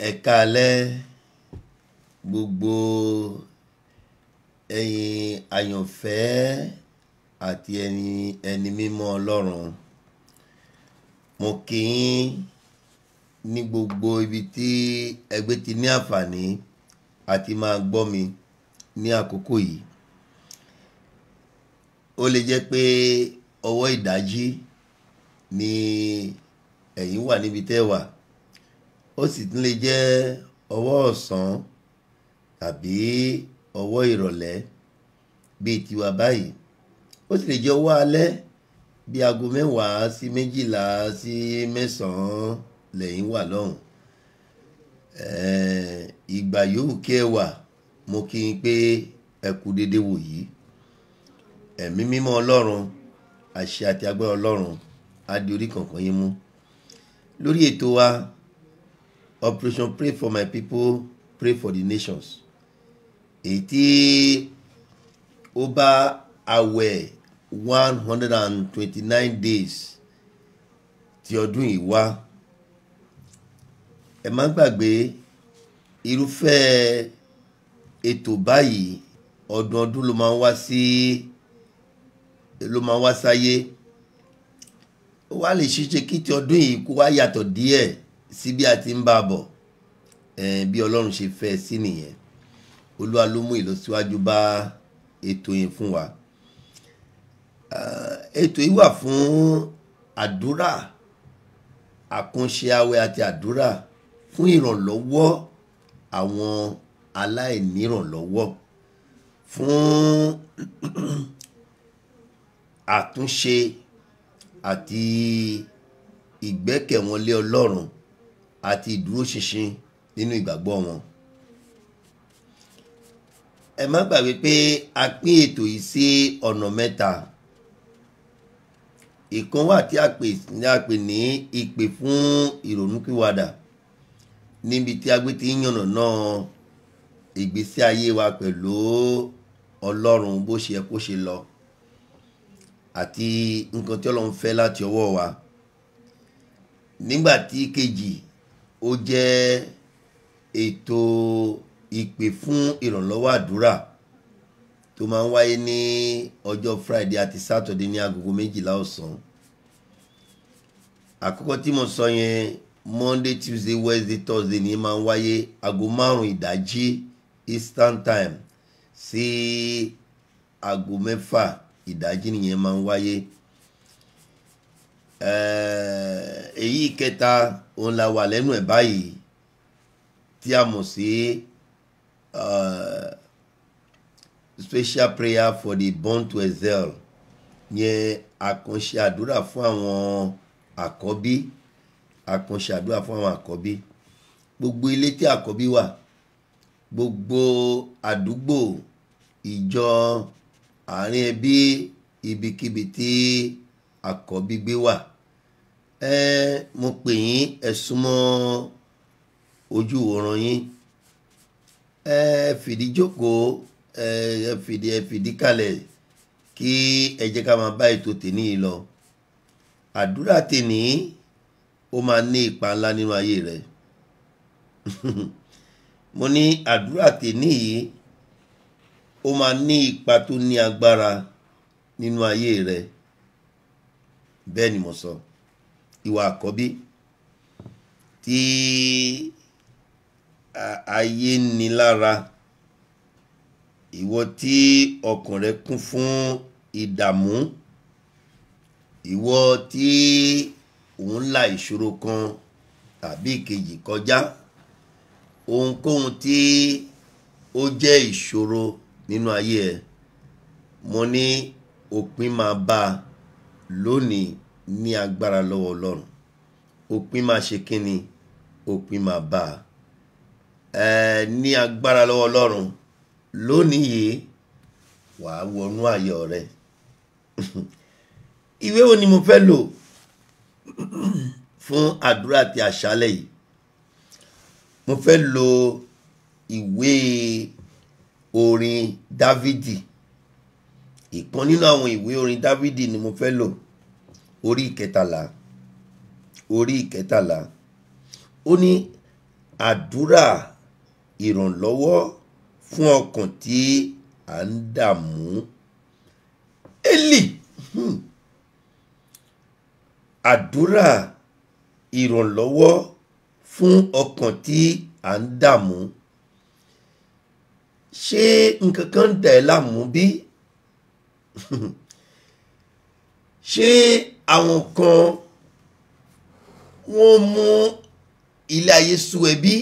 ẹ káalẹ́ gbogbo ẹ̀yin àyànfẹ́ àti ẹni ẹni mímọ́ ọlọ́run mo kí yín ní gbogbo ibi tí ẹgbẹ́ ti ní àǹfààní àti máa gbọ́ mi ní àkókò yìí ó lè jẹ́ pé ọwọ́ ìdájí ni ẹ̀yin wà níbi tẹ́ wà ó sì tún lè jẹ́ ọwọ́ ọ̀sán tàbí ọwọ́ ìrọ̀lẹ́ bíi tiwa báyìí ó sì lè jẹ́ ọwọ́ alẹ́ bí aago mẹ́wàá sí méjìlá sí mẹ́sàn-án lẹ́yìn wà lọ́hùn ìgbà yòówù kí ẹ wà mo kí n pé ẹ kú dédé wò yìí ẹ̀mí mímọ́ ọlọ́run àṣẹ àti agbára ọlọ́run á di orí kankan yín mú lórí ètò wa operation pray for my people pray for the nations èyí tí ó bá àwẹ̀ one hundred and twenty-nine days ti ọdún yìí wá ẹ má gbàgbé irúfẹ́ ètò báyìí ọdọọdún ló máa ń wá sí ló máa ń wá sáyé ó wá lè ṣeéṣe kí ti ọdún yìí kó wá yàtọ̀ díẹ̀ sí bí a ti ń bá a bọ̀ bí ọlọ́run ṣe fẹ́ sí nìyẹn olúwa ló mú ìlọsíwájú bá ètò yẹn fún wa ètò yìí wà fún àdúrà àkànṣe àwẹ̀ àti àdúrà fún ìrànlọ́wọ́ àwọn aláìnírànlọ́wọ́ fún àtúnṣe àti ìgbẹ́kẹ̀wọnlé ọlọ́run àti ìdúróṣinṣin nínú ìgbàgbọ́ wọn. ẹ má gbàgbé pé a pín ètò yìí sí ọ̀nà mẹ́ta ìkan wà tí a pè ní a pè ní ìpè fún ìrònúpìwàdà níbi tí a gbé ti ń yànnà náà ìgbésí ayé wa pẹ̀lú ọlọ́run bó ṣe yẹ kó ṣe lọ àti nǹkan tí ọlọ́run fẹ́ láti ọwọ́ wa nígbà tí kejì ó jẹ́ ètò ìpè fún ìrànlọ́wọ́ àdúrà tó máa ń wáyé ní ọjọ́ Friday àti Saturday ní agogo méjìlá ọ̀sán àkọ́kọ́ tí mo sọ yẹn Monday Tuesday Wednesday Thursday ní máa ń wáyé aago márùn-ún ìdájí Eastern Time sí aago mẹ́fà ìdájí nìyẹn máa ń wáyé èyí kẹta òun la wà lẹ́nu ẹ̀ báyìí tí a mọ̀ sí special prayer for the born to excel yẹn àkànṣe àdúrà fún àwọn àkọ́bí àkànṣe àdúrà fún àwọn àkọ́bí gbogbo ilé tí àkọ́bí wà gbogbo àdúgbò ìjọ àárín ẹbí ibikíbi tí àkọ́bí gbé wà ẹ mo pè yín ẹ súnmọ́ ojú ìwòran yín ẹ fìdí jókòó ẹ fìdí ẹ fìdí kalẹ̀ kí ẹ jẹ́ ká máa bá ètò tèmi yìí lọ àdúrà tèmi ó máa ní ipa ńlá nínú ayé rẹ mo ní àdúrà tèmi yìí ó máa ní ipa tó ní agbára nínú ayé rẹ bẹ́ẹ̀ ni mo sọ ìwà àkọ́bí tí ayé ní lára ìwọ tí ọkàn rẹ kún fún ìdààmú ìwọ tí òun la ìṣòro kan tàbí ìkejì kọjá ohunkóhun tí ó jẹ́ ìṣòro nínú ayé ẹ mo ní òpin máa bá a lónìí ní agbára lọ́wọ́ ọlọ́run òpin máa ṣe kínni òpin máa bá a ẹ ní agbára lọ́wọ́ ọlọ́run lónìí yìí wàá wọnú ayọ̀ rẹ ìwé wo ni mo fẹ́ lò fún àdúrà ti àṣálẹ̀ yìí mo fẹ́ lo ìwé orin dávidi ìkan nínú àwọn ìwé orin dávidi ni mo fẹ́ lò orí ìkẹtàlá orí ìkẹtàlá ó ní àdúrà ìrànlọ́wọ́ fún ọkàn tí à ń dààmú eli hmm. àdúrà ìrànlọ́wọ́ fún ọkàn tí à ń dààmú ṣé nǹkan kan ń dà ẹ́ láàmú bí ṣé àwọn kan wọ́n mú ilé ayé sú ẹ bí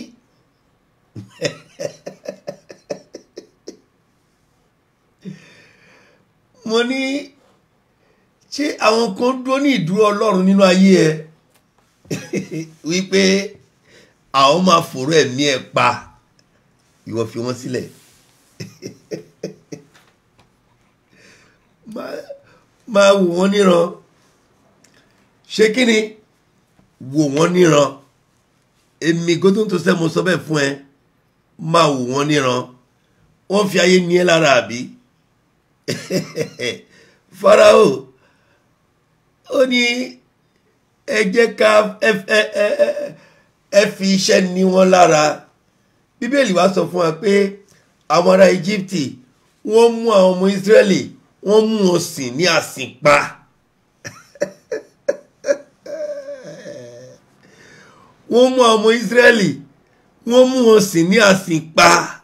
mo ní ṣé àwọn kan dúró ní ìdúró ọlọ́run nínú ayé ẹ wípé àwọn máa fòrò ẹ̀mí ẹ pa ìwọ fi wọ́n sílẹ̀ máa wò wọ́n níran ṣé kí ni wò wọ́n níran èmi gótó tó sẹ́ mo sọ bẹ́ẹ̀ fún ẹ máa wò wọ́n níran wọ́n fi ayé ní ẹ lára àbí farao ó ní ẹ jẹ́ ká ẹ fi iṣẹ́ ní wọn lára bíbélì wá sọ fún wa pé àwọn ará Íjíbítì wọ́n mú àwọn ọmọ Ísírẹ́lì wọ́n mú wọn sìn ní àsìnpa wọ́n mú àwọn ọmọ Ísírẹ́lì wọ́n mú wọn sìn ní àsìnpa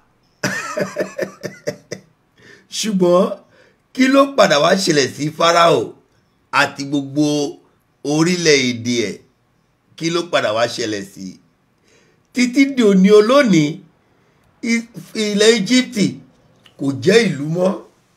ṣùgbọ́n kí ló padà wá ṣẹlẹ̀ sí Fáráò àti gbogbo orílẹ̀-èdè ẹ̀ kí ló padà wá ṣẹlẹ̀ sí títí di òní olónìí ilẹ̀ Íjíbítì kò jẹ́ ìlú mọ́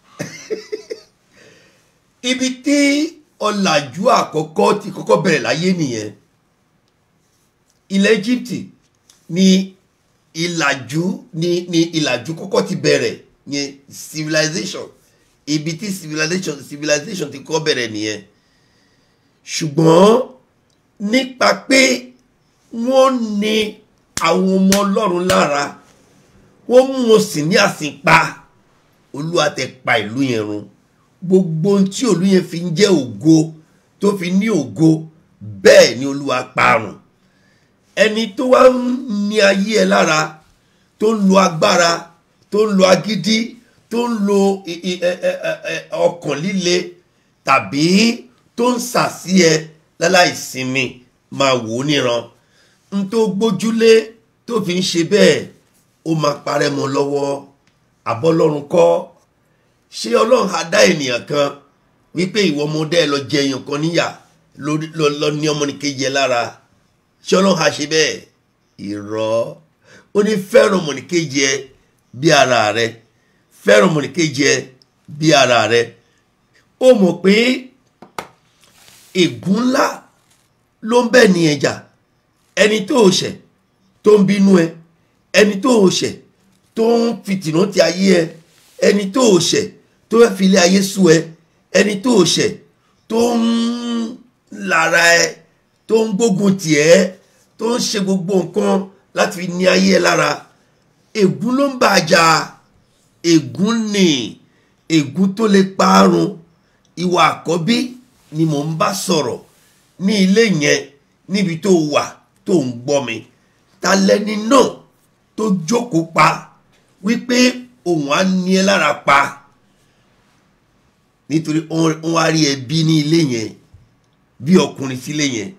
ibi tí ọ̀làjú àkọ́kọ́ ti kọ́kọ́ bẹ̀rẹ̀ láyé nìyẹn ilẹ̀ Íjíbítì ni ìlàjú ni ni ìlàjú kọ́kọ́ ti bẹ̀rẹ̀ yẹn civilization ibi tí civilization civilization ti kọ́ bẹ̀rẹ̀ nìyẹn ṣùgbọ́n nípa pé wọ́n ní àwọn ọmọ ọlọ́run lára wọ́n mú wọn sì ní àsìnpa olúwa tẹ pa ìlú yẹn run gbogbo ohun tí òlú yẹn fi ń jẹ́ ògo tó fi ní ògo bẹ́ẹ̀ ni olúwa parun ẹni tó wá ń ní ayé ẹ lára tó ń lo agbára tó ń lo agídí tó ń lo ọkàn líle tàbí tó ń sàsí ẹ láláì sinmi máa wò ó níran n tó gbójúlé tó fi ń ṣe bẹ́ẹ̀ ó máa parẹ́ mọ́ lọ́wọ́ àbọ́lọ́run kọ́ ṣé ọlọ́run á dá ènìyàn kan wípé ìwọ ọmọdé ẹ lọ jẹ èèyàn kan níyà lọ ní ọmọnìkejì ẹ lára ṣé ọlọ́run á ṣe bẹ́ẹ̀ irọ́ ó ní fẹ́ràn ọmọnìkejì ẹ bí ara rẹ fẹ́ràn ọmọnìkejì ẹ bí ara rẹ ó mọ̀ pé ègún ńlá ló ń bẹ ní ẹjà ẹni tó o ṣẹ̀ tó ń bínú ẹ ẹni tó o ṣẹ̀ tó ń fìtìnà ti ayé ẹ ẹni tó o ṣẹ̀ tó fẹ́ fi ilé ayé sú ẹ ẹni tó o ṣẹ̀ tó ń lára ẹ tó ń gbógun tì ẹ́ tó ń ṣe gbogbo nǹkan láti fi ní ayé ẹ lára ègún ló ń bà á jà ègún ni ègún tó lè parun ìwà àkọ́bí ni mò ń bá sọ̀rọ̀ ní ilé yẹn níbi tó wà tó ń gbọ́ mi ta lẹni náà tó jókòó pa wípé òun á ní ẹ lára pa nítorí wọn á rí ẹbí ní ilé yẹn bí ọkùnrin sílé yẹn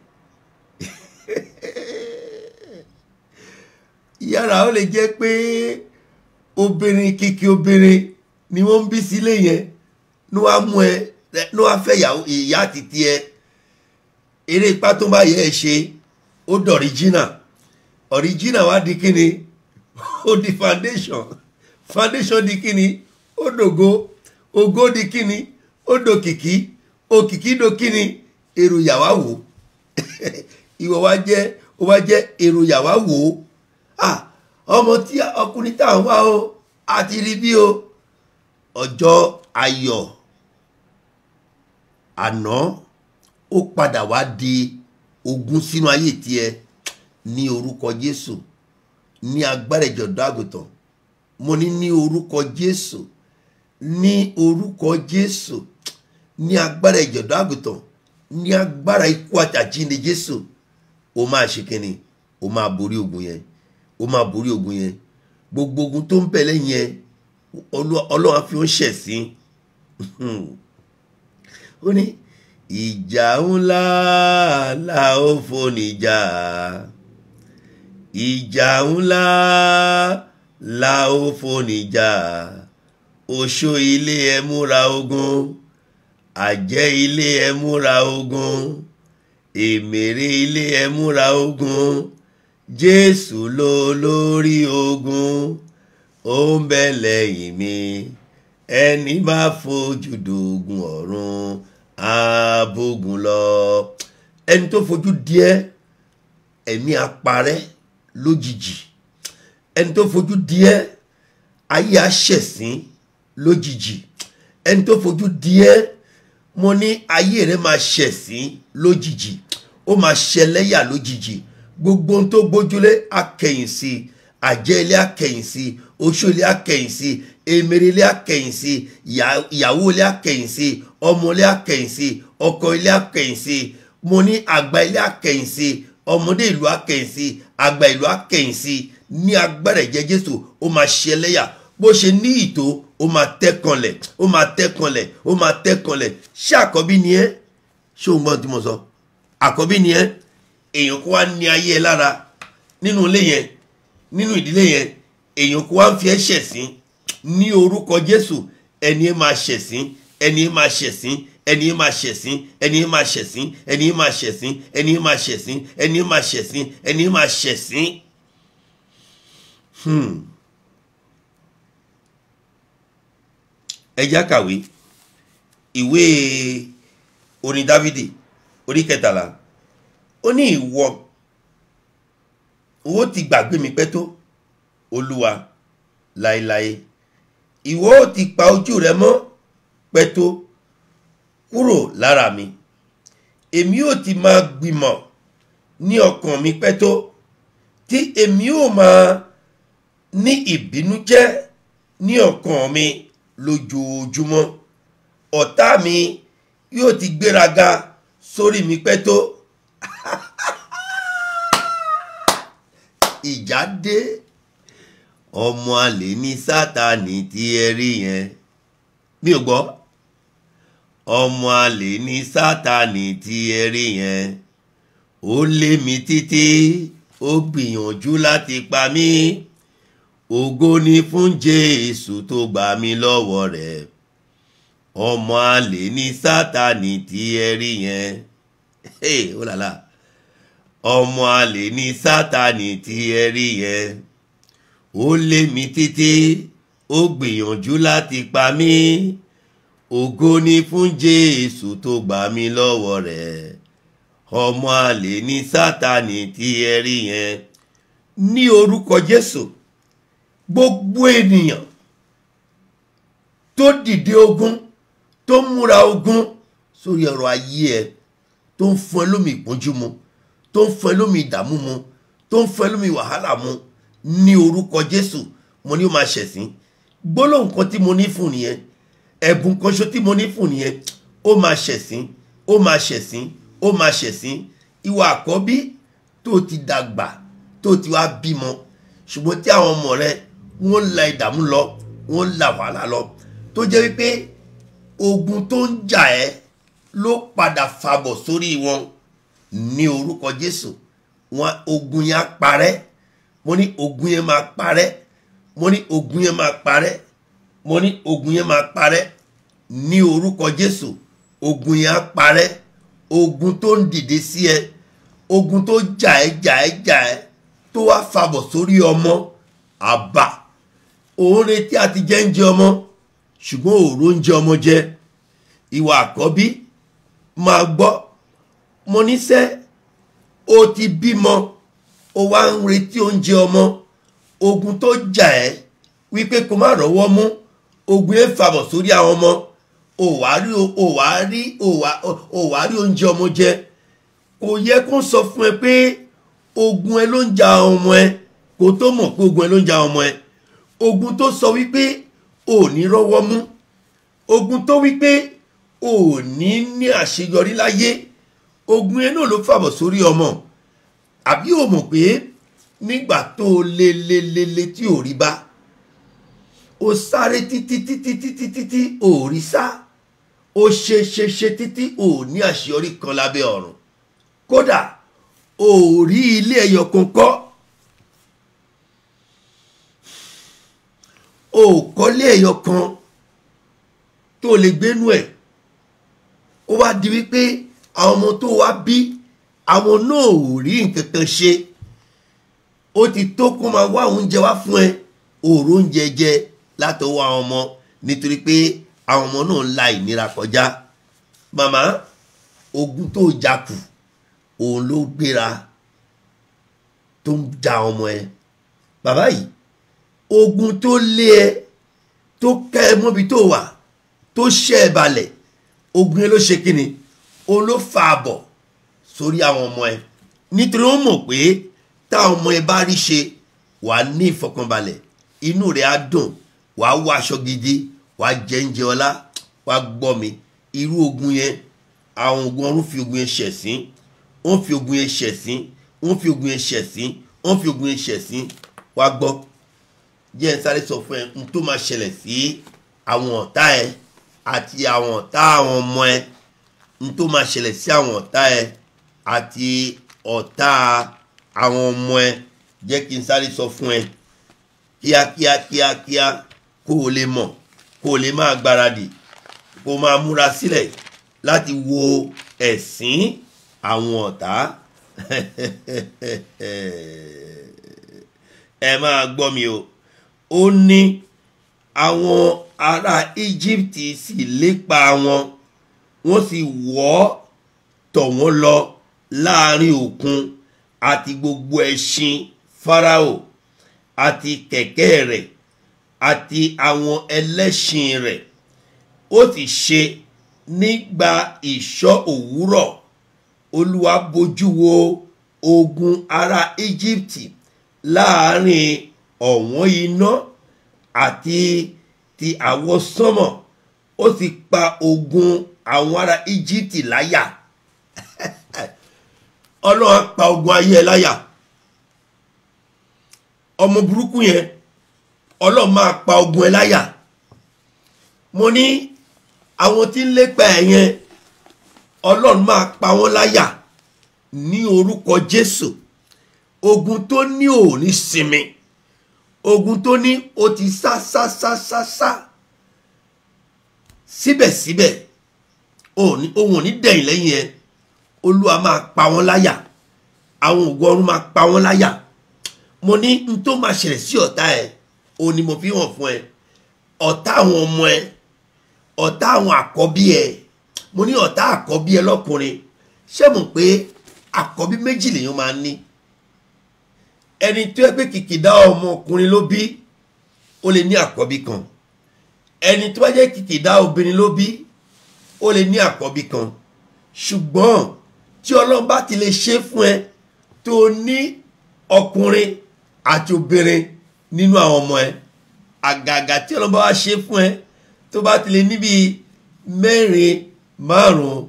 yàrá ó lè jẹ́ pé obìnrin kìkì obìnrin ni wọ́n ń bí sílé yẹn ní wàá mú ẹ ní wàá fẹ́ ìyá àti tiẹ̀ eré ipá tó bá yẹ ẹ ṣe ó dọ̀ríjínà ọ̀ríjínà wá di kíni ó di foundation foundation di kíni ó dògo ògo di kíni ó dòkìkí òkìkí do kíni èrò yàwá wò ìwọ wá jẹ́ ó wá jẹ́ èrò yàwá wò ah ọmọ tí ọkùnrin tá à ń wá o àti rí bí o ọjọ́ ayọ̀ àná ó padà wá di ogun sínú ayé tiẹ̀ ní orúkọ Jésù ní agbára ìjọ̀dọ̀ àgùntàn mo ní ní orúkọ Jésù ní orúkọ Jésù ní agbára ìjọ̀dọ̀ àgùntàn ní agbára ikú àtàjíǹde Jésù ó máa ṣe kínni ó máa borí ogun yẹn ó máa borí ogun yẹn gbogbo ogun tó ń bẹ lẹ́yìn yẹn Olú- ọlọ́run á fi ó ṣẹ̀ sí ó ní ìjà ńlá la ó fonijà ìjà ńlá la ó fonijà oṣó ilé ẹ múra ogun àjẹ́ ilé ẹ múra ogun èmèrè ilé ẹ múra ogun jésù ló lórí ogun ó ń bẹ lẹ́yìn mi ẹni bá fojú dogun ọ̀run àbógun lọ ẹni tó fojú díẹ̀ ẹ̀mí aparẹ́ lójijì ẹni tó fojú díẹ̀ ayé aṣẹ̀sín lójijì ẹni tó fojú díẹ̀ mo ní ayé rẹ máa ṣẹ̀sín lójijì ó máa ṣẹlẹ́yà lójijì gbogbo ohun tó gbójúlé akẹ̀yìn sí i àjẹ́ ilé akẹ̀yìn sí i oṣó ilé akẹ̀yìn sí i èmèrè ilé akẹ̀yìn sí i ìyá- ìyàwó ilé akẹ̀yìn sí i ọmọ ilé akẹ̀yìn sí i ọkọ ilé akẹ̀yìn sí i mo ní àgbà ilé akẹ̀yìn sí i ọmọdé ìlú akẹ̀yìn sí i àgbà ìlú akẹ̀yìn sí i ní agbára ẹ̀jẹ̀ jésù ó máa ṣẹlẹ́yà bó ṣe ní ìtò ó máa tẹ́kànlẹ̀ ó máa tẹ́kànlẹ̀ ó máa tẹ́kànlẹ̀ ṣé àkọ́bí ni ẹ́ ṣé o gbọ́n tí mo sọ àkọ́bí ni ẹ́ èèyàn kó wá ní ayé ẹ lára nínú ilé yẹn nínú ìdílé yẹn èèyàn kó wá ń fi ẹ́ ṣẹ̀sín ní orúkọ jésù ẹni ẹ máa ṣẹ̀sín ẹni ẹ máa ṣẹ̀sín ẹni ẹ máa ṣẹ̀sín ẹni ẹ máa ṣẹ̀sín ẹni ẹ máa ṣẹ̀sín ẹni ẹ máa ṣẹ̀sín ẹni ẹ máa ṣẹ̀sín ẹni ẹ máa ṣẹ̀sín. Hmm. ẹ já kàwé ìwé orin dávidi orí kẹtàlá ó ní ìwọ owó ti gbàgbé mi pẹ́ tó olúwa láéláé ìwọ ó ti pa ojú rẹ mọ́ pẹ́ tó kúrò lára mi èmi ó ti máa gbìmọ̀ ní ọkàn mi pẹ́ tó tí èmi ó máa ní ìbínújẹ́ ní ọkàn mi lójoojúmọ́ ọ̀tá mi yóò ti gbéraga sórí mi pẹ́ tó ìjà dé ọmọ àlè ní sátani tí ẹ rí yẹn mi ò gbọ́ ọmọ àlè ní sátani tí ẹ rí yẹn ó lé mi títí ó gbìyànjú láti pa mí ògo ni fún jésù tó gbà mí lọ́wọ́ rẹ̀ ọmọ àlè ní sátani tí ẹ rí yẹn hey, ó làlá ọmọ àlè ní sátani tí ẹ rí yẹn ó lé mi títí ó gbìyànjú láti pa mí ògo ni fún jésù tó gbà mí lọ́wọ́ rẹ̀ ọmọ àlè ní sátani tí ẹ rí yẹn ní orúkọ jésù gbogbo ènìyàn tó dìde ogun tó múra ogun sórí ọ̀rọ̀ ayé ẹ tó ń fún ẹ lómi ìpọ́njú mu tó ń fún ẹ lómi ìdààmú mu tó ń fún ẹ lómi wàhálà mu ní orúkọ jésù mo ní ó máa ṣẹ̀sín gbólóhùn kan tí mo ní fún nìyẹn ẹ̀bùn kan ṣo tí mo ní fún nìyẹn ó máa ṣẹ̀sín ó máa ṣẹ̀sín ó máa ṣẹ̀sín ìwà àkọ́bí tó ti dàgbà tó ti wá bímọ ṣùgbọ́n tí àwọn ọmọ rẹ wọ́n la ìdààmú lọ wọ́n la wàhálà lọ tó jẹ́ wípé ogun tó ń jà ẹ́ ló padà fàbọ̀ sórí wọn ní orúkọ jésù wọn ogun yẹn á parẹ́ mo ní ogun yẹn máa parẹ́ mo ní ogun yẹn máa parẹ́ mo ní ogun yẹn máa parẹ́ ní orúkọ jésù ogun yẹn á parẹ́ ogun tó ń dìde sí ẹ ogun tó jà ẹ́ jà ẹ́ jà ẹ́ tó wá fàbọ̀ sórí ọmọ àbá òun retí àti jẹ́ ń jẹ ọmọ ṣùgbọ́n òòró ń jẹ ọmọ jẹ ìwà àkọ́bí máa gbọ́ mo níṣẹ́ o ti bímọ o wá ń retí oúnjẹ ọmọ ogun tó jà ẹ́ wípé kó má rọ́wọ́ mú ogun yẹn fàbọ̀ sórí àwọn ọmọ o wá rí o wá rí o wá rí oúnjẹ ọmọ jẹ kò yẹ kó sọ fún ẹ pé ogun ẹ ló ń ja ọmọ ẹ kó tó mọ̀ pé ogun ẹ ló ń ja ọmọ ẹ ogun tó sọ wípé ò ní rọ́wọ́ mú ogun tó wípé ò ní ní àṣeyọrí láyé ogun yẹn náà ló fàbọ̀ sórí ọmọ àbí ò mọ̀ pé nígbà tó o lé lé lé lé tí ò rí bá o sáré títí títí títí títí ò rí sá o ṣe ṣe ṣe títí ò ní àṣeyọrí kan lábẹ́ ọ̀run kódà ò rí ilé ẹyọ kan kọ́ ò kọ́lé ẹyọ kan tó lè gbénú ẹ̀ ó wá di wípé àwọn ọmọ tó wá bí àwọn náà ò rí nǹkan kan ṣe ó ti tó kó máa wá oúnjẹ wá fún ẹ òòrò oúnjẹ jẹ látọwọ́ àwọn ọmọ nítorí pé àwọn ọmọ náà ń la ìnira kọjá màmá ogun tó jà kù òun ló gbéra tó ń ja ọmọ ẹ bàbá yìí ogun tó lé ẹ tó kẹ́ ẹ mọ́bi tó wà tó ṣẹ́ ẹ balẹ̀ ogun yẹn ló ṣe kíni òun ló fa àbọ̀ sórí àwọn ọmọ ẹ nítorí ó mọ̀ pé táwọn ọmọ ẹ bá rí ṣe wà á ní ìfọkànbalẹ̀ inú rẹ̀ á dùn wà á wọ aṣọ gidi wà á jẹ oúnjẹ ọlá wà á gbọ́ mi irú ogun yẹn àwọn ogun ọ̀run fi ogun yẹn ṣẹ̀sín wọ́n fi ogun yẹn ṣẹ̀sín wọ́n fi ogun yẹn ṣẹ̀sín wọ́n fi ogun yẹn ṣẹ̀sín wà á gbọ́ jẹ́ ẹ sáré sọ fún ẹ n tó máa ṣẹlẹ̀ sí àwọn ọ̀tá ẹ àti àwọn ọ̀tá àwọn ọmọ ẹ n tó máa ṣẹlẹ̀ sí àwọn ọ̀tá ẹ àti ọ̀tá àwọn ọmọ ẹ jẹ́ kí n sáré sọ fún ẹ kíákíá kíákíá kó o lè mọ̀ kó o lè máa gbáradì kó o máa múra sílẹ̀ láti wo ẹ̀sín àwọn ọ̀tá ẹ máa gbọ́ mi o ó ní àwọn ará Egypt sì lépa wọn wọ́n sì wọ́ tọ̀ wọ́n lọ láàrin òkun àti gbogbo ẹṣin Fáráò àti kẹ̀kẹ́ rẹ̀ àti àwọn ẹlẹ́ṣin rẹ̀ ó sì ṣe nígbà ìṣọ́ òwúrọ̀ Olúwa bójú wo ogun ará Egypt láàrin ọ̀wọ́n iná àti ti àwọ̀ sánmọ̀ ó sì pa ogun àwọn ará Egypt láyà ọlọ́run pa ogun ayé ẹ láyà ọmọ burúkú yẹn ọlọ́run máa pa ogun ẹ láyà mo ní àwọn tí ń lépa ẹ yẹn ọlọ́run máa pa wọ́n láyà ní orúkọ Jésù ogun tó ní òní sinmi ogun tó ní o ti sá sá sá sá sá síbẹ̀síbẹ̀ òun ò ní dẹ̀yìn lẹ́yìn ẹ olúwa máa pa wọ́n láyà àwọn ògùn ọ̀run máa pa wọ́n láyà mo ní n tó máa ṣẹlẹ̀ sí ọ̀tá ẹ òun ni mo fi hàn fún ẹ ọ̀tá àwọn ọmọ ẹ ọ̀tá àwọn àkọ́bí ẹ mo ní ọ̀tá àkọ́bí ẹ lọ́kùnrin ṣé mo pé àkọ́bí méjì lèèyàn máa ní ẹni tó yẹ pé kìkìdá ọmọkùnrin ló bí ó lè ní àkọ́bí kan ẹni tó bá jẹ́ kìkìdá obìnrin ló bí ó lè ní àkọ́bí kan ṣùgbọ́n tí ọlọ́run bá ti lè ṣe fún ẹ tó ní ọkùnrin àti obìnrin nínú àwọn ọmọ ẹ àgàgà tí ọlọ́run bá wá ṣe fún ẹ tó bá ti lè níbi mẹ́rin márùn-ún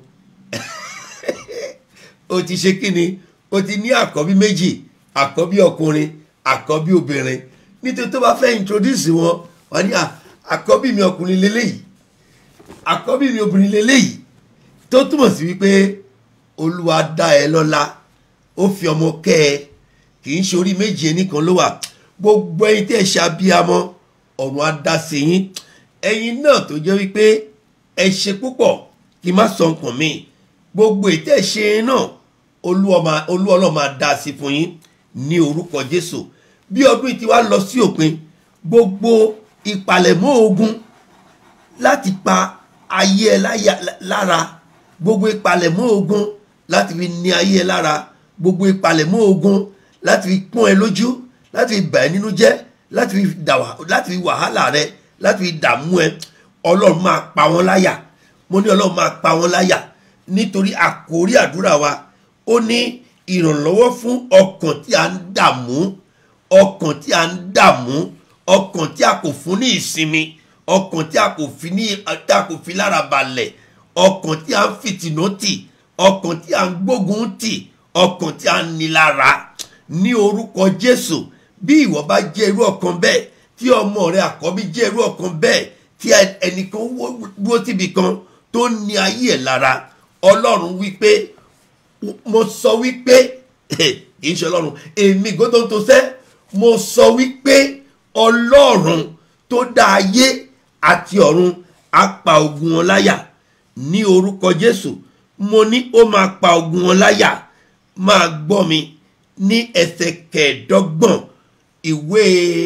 o ti ṣe kíni o ti ní àkọ́bí méjì àkọ́bí ọkùnrin àkọ́bí obìnrin nítorí tó bá fẹ́ introduce wọn wọ́n ní àkọ́bí mi ọkùnrin lélẹ́yìí àkọ́bí mi obìnrin lélẹ́yìí tó túmọ̀ sí wípé olúwa dá ẹ lọ́lá ó fi ọmọ kẹ́ ẹ kì í ṣe orí méjì ẹnìkan ló wà gbogbo ẹ̀yin tẹ́ ẹ ṣe abiyamọ ọ̀run á dá sí yín ẹ̀yin náà tó jẹ́ wípé ẹ ṣe púpọ̀ kí n má sọ nǹkan mi gbogbo ètò ẹ ṣe náà olúwa ọlọ́run máa dá sí fún yín ní orúkọ jésù bí ọdún yìí ti wá lọ sí òpin gbogbo ìpalẹ̀mọ́ ogun láti pa ayé ẹ lára gbogbo ìpalẹ̀mọ́ ogun láti fi ní ayé ẹ lára gbogbo ìpalẹ̀mọ́ ogun láti fi pọ́n ẹ lójú láti fi bà ẹ́ nínú jẹ́ láti fi dà láti fi wàhálà rẹ láti fi dààmú ẹ ọlọ́run máa pa wọ́n láyà mo ní ọlọ́run máa pa wọ́n láyà nítorí àkórí àdúrà wa ó ní ìrànlọ́wọ́ fún ọkàn tí a ń dààmú ọkàn tí a ń dààmú ọkàn tí a kò fún ní ìsinmi ọkàn tí a kò fi ní tí a kò fi lára balẹ̀ ọkàn tí a ń fìtìnà tì ọkàn tí a ń gbógun tì ọkàn tí a ń ní lára ní orúkọ jésù bí ìwọ bá jẹ́ irú ọkàn bẹ́ẹ̀ tí ọmọ rẹ àkọ́bí jẹ́ irú ọkàn bẹ́ẹ̀ tí ẹnìkan dúró síbi kan tó ní ayé ẹ̀ lára ọlọ́run wípé mo sọ wípé kì í ṣe ọlọ́run èmi gbọ́dọ̀ tó sẹ́ mo sọ wípé ọlọ́run tó dá ayé àti ọ̀run á pa ogun wọn láyà ní orúkọ jésù mo ní ó máa pa ogun wọn láyà máa gbọ́ mi ní ẹsẹ̀ kẹẹ̀ẹ́dọ́gbọ̀n ìwé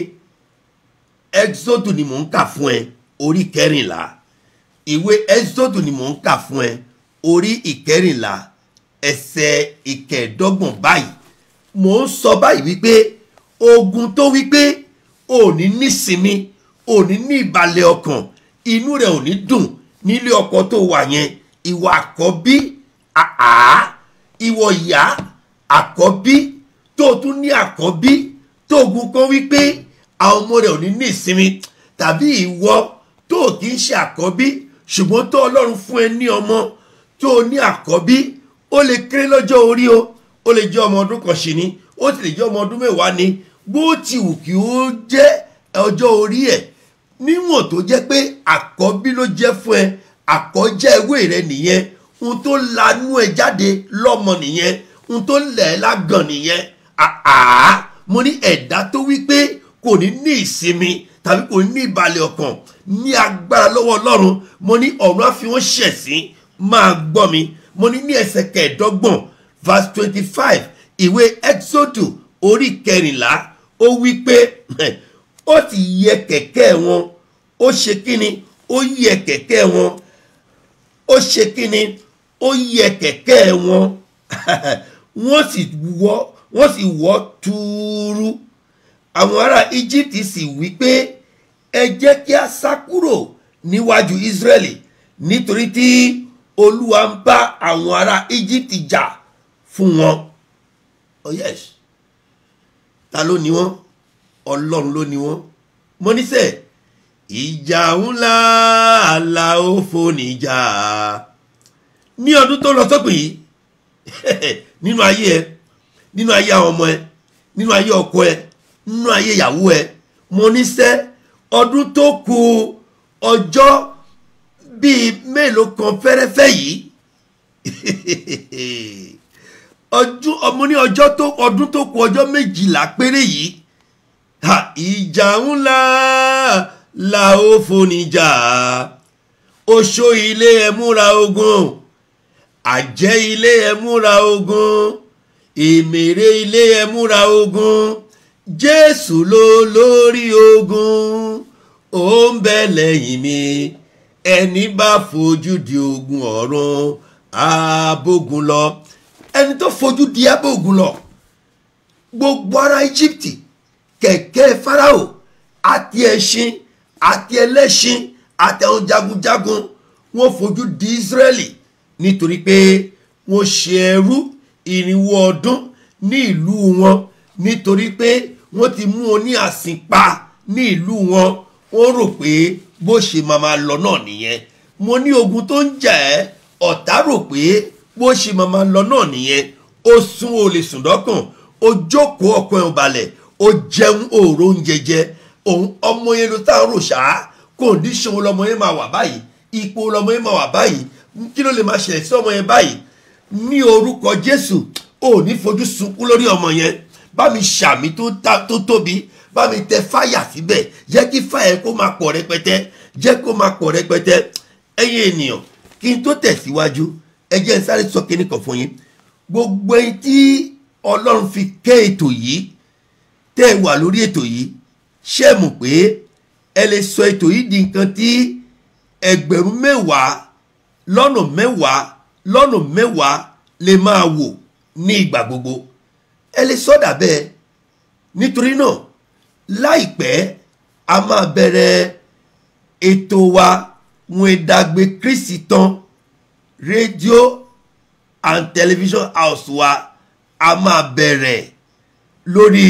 exodus ni mò ń kà fún ẹ orí kẹrìnlá ìwé exodus ni mò ń kà fún ẹ orí ìkẹrìnlá ẹsẹ̀ ìkẹẹ̀ẹ́dọ́gbọ̀n báyìí mò ń sọ báyìí wípé ogun tó wípé òní nísinmi òní ní ìbàlẹ̀ ọkàn inú rẹ̀ ò ní dùn nílé ọkọ tó wà yẹn ìwà àkọ́bí àá ìwọ ìyá àkọ́bí tó tún ní àkọ́bí tó ogun kan wípé àwọn ọmọ rẹ̀ ò ní ní ìsinmi tàbí ìwọ tó kì í ṣe àkọ́bí ṣùgbọ́n tó ọlọ́run fún ẹ ní ọmọ tó ní àkọ́bí ó lè kéré lọ́jọ́ orí o ó lè jẹ́ ọmọ ọdún kan ṣì ní ó sì lè jẹ́ ọmọ ọdún mẹ́wàá ni bó ti wù kí ó jẹ́ ọjọ́ orí ẹ̀ níwọ̀n tó jẹ́ pé àkọ́bí ló jẹ́ fún ẹ àkọ́jẹ́ ewé rẹ nìyẹn ohun tó lanú ẹ jáde lọ́mọ nìyẹn ohun tó lẹ̀ ẹ́ lágàn nìyẹn àá mo ní ẹ̀dá tó wí pé kò ní ní ìsinmi tàbí kò ní ní ìbalẹ̀ ọkàn ní agbára lọ́wọ́ ọlọ́run mo ní ọ̀run á fi wọ́n ṣẹ̀sín máa gbọ́ mi mo ní ní ẹsẹ̀ kẹẹ̀ẹ́dọ́gbọ̀n verse twenty five ìwé exodus orí kẹrìnlá ó wí pé ó ti yẹ kẹ̀kẹ́ wọn ó ṣe kíni ó yẹ kẹ̀kẹ́ wọn ó ṣe kíni ó yẹ kẹ̀kẹ́ wọn wọ́n sì wọ́ wọ́n sì wọ́ túúrú àwọn ará egypt sì wí pé ẹ jẹ́ kí a sá kúrò níwájú israẹli nítorí tí olúwa ń bá àwọn ará egypt jà fún wọn oh yes ta ló ní wọn ọlọ́run ló ní wọn mo ní sẹ́ ìjà ńlá àlà òfò níjà ní ọdún tó lọ sópin yìí nínú ayé ẹ nínú ayé àwọn ọmọ ẹ nínú ayé ọkọ ẹ nínú ayé ìyàwó ẹ mo ní sẹ́ ọdún tó kù ọjọ́ bíi mélòó kan fẹ́rẹ́fẹ́ yìí ọdún ọmọ ní ọjọ́ tó ọdún tó kù ọjọ́ méjìlá péré yìí ha ìjà ńlá la ó foníjà oṣó ilé ẹ múra ogun àjẹ́ ilé ẹ múra ogun èmèrè ilé ẹ múra ogun jésù ló lórí ogun ó ń bẹ lẹ́yìn mi ẹni bá fojú di ogun ọ̀run abógun lọ ẹni tó fojú di abógun lọ gbogbo ara íjíbítì kẹ̀kẹ́ farao àti ẹṣin àti ẹlẹ́ṣin àti àwọn jagunjagun wọ́n fojú di israẹli nítorí pé wọ́n ṣe ẹrú ìrìnwó ọdún ní ìlú wọn nítorí pé wọ́n ti mú wọn ní àsìnpa ní ìlú wọn wọ́n rò pé bó ṣe máa máa lọ náà nìyẹn mo ní ogun tó ń jà ẹ́ ọ̀tá rò pé bó ṣe máa máa lọ náà nìyẹn ó sún o lè sùn dọ́kàn ó jókòó ọkàn ẹ̀ balẹ̀ ó jẹun òòrò oúnjẹ jẹ òun ọmọ yẹn ló tá a rò ṣáá kòndíṣàn lọmọ yẹn máa wà báyìí ipò lọmọ yẹn máa wà báyìí kí ló lè máa ṣẹlẹ̀ sí ọmọ yẹn báyìí ní orúkọ jésù ò ní fojú sunkún lórí ọmọ yẹn bá mi ṣàmì tó tóbi bá mi tẹ fáyà síbẹ̀ jẹ́ kí fáyà kó máa pọ̀ rẹpẹtẹ jẹ́ kó máa pọ̀ rẹpẹtẹ ẹ̀yin ènìyàn kí n tó tẹ̀síwájú ẹ jẹ́ n sáré sọ kíní kan fún yín gbogbo ẹni tí ọlọ́run fi kẹ́ ètò yìí tẹ́ ẹ wà lórí ètò yìí ṣé ẹ mọ̀ pé ẹ lè sọ ètò yìí di nǹkan tí ẹgbẹ̀rún mẹ́wàá lọ́nà mẹ́wàá lọ́nà mẹ́wàá lè máa wò ní ìgbà gbogbo ẹ lè sọ́dà bẹ́ẹ̀ nítorí náà láìpẹ́ a máa bẹ̀rẹ̀ ètò wa wọn ìdàgbé kristi tán rédíò and television house wa a máa bẹ̀rẹ̀ lórí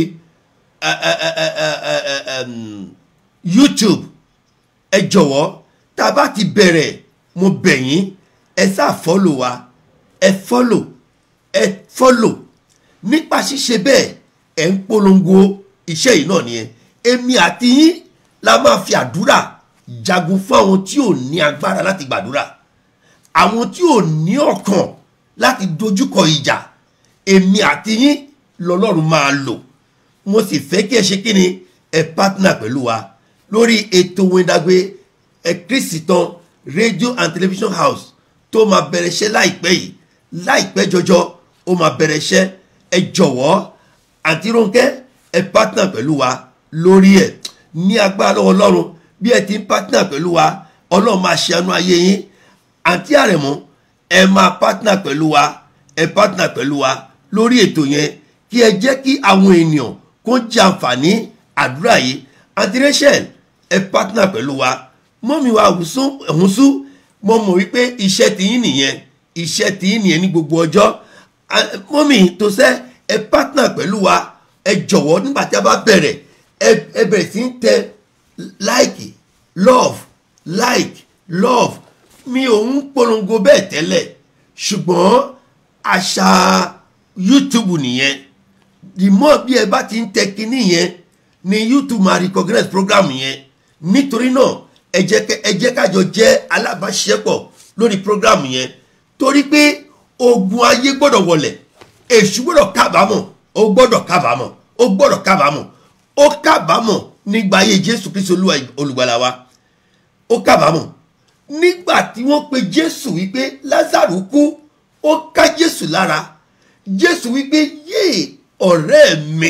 uh, uh, uh, uh, uh, um, youtube ẹ jọ̀wọ́ tá a bá ti bẹ̀rẹ̀ mo bẹ̀ yín ẹ sáà fọ́lò wa ẹ fọ́lò ẹ fọ́lò nípa ṣíṣe bẹ́ẹ̀ ẹ̀ ń polongo iṣẹ́ yìí náà nìyẹn èmi àti yín la máa fi àdúrà jagun fún àwọn tí ò ní agbára láti gbàdúrà àwọn tí ò ní ọkàn láti dojúkọ ìjà èmi àti yín lọ́lọ́run máa lò mo sì fẹ́ kí ẹ ṣe kí ni ẹ partner pẹ̀lú wa lórí ètò Wéńdàgbé ẹ Christian radio and television house tó máa bẹ̀rẹ̀ iṣẹ́ láìpẹ́ yìí láìpẹ́ jọjọ ó máa bẹ̀rẹ̀ iṣẹ́ ẹ jọ̀wọ́ àǹtí Rónkẹ́ ẹ partner pẹ̀lú wa lórí ẹ̀ ní agbára lọ́wọ́ Ọlọ́run bí ẹ ti ń partner pẹ̀lú wa Ọlọ́run máa ṣe àánú ayé yín àǹtí Àrẹ̀mú ẹ máa partner pẹ̀lú wa ẹ partner pẹ̀lú wa lórí ètò yẹn kí ẹ jẹ́ kí àwọn ènìyàn kó jẹ àǹfààní àdúrà yìí àǹtí Rachel ẹ partner pẹ̀lú wa mọ́mi wa ọ̀húnsú mo mọ̀ wípé iṣẹ́ tiyín nìyẹn iṣẹ́ tiyín nìyẹn ní gbogbo ọjọ́ mọ́mi tó sẹ́ ẹ partner pẹ̀lú wa ẹ jọ̀wọ́ nígbà tí a bá bẹ̀rẹ̀ ẹ bẹ̀rẹ̀ sí ń tẹ like love like love mi ò ń polongo bẹ́ẹ̀ tẹ́lẹ̀ ṣùgbọ́n àṣà YouTube nìyẹn the more bí ẹ bá ti ń tẹ kinní yẹn ni YouTube máa recognize program yẹn nítorí náà ẹ jẹ́ kájọ jẹ́ alábàáṣiṣẹ́pọ̀ lórí program yẹn torí pé ogun ayé gbọ́dọ̀ wọlẹ̀ èṣù gbọ́dọ̀ kábàámọ̀ ó gbọ́dọ̀ kábàámọ̀ ó gbọ́dọ̀ kábàámọ̀ ó kábàámọ̀ nígbà ayé Jésù Kristi olùgbàlà wa ó kábàámọ̀ nígbà tí wọ́n pe Jésù wípé Lázárù kú ó ká Jésù lára Jésù wípé yéè ọ̀rẹ́ mi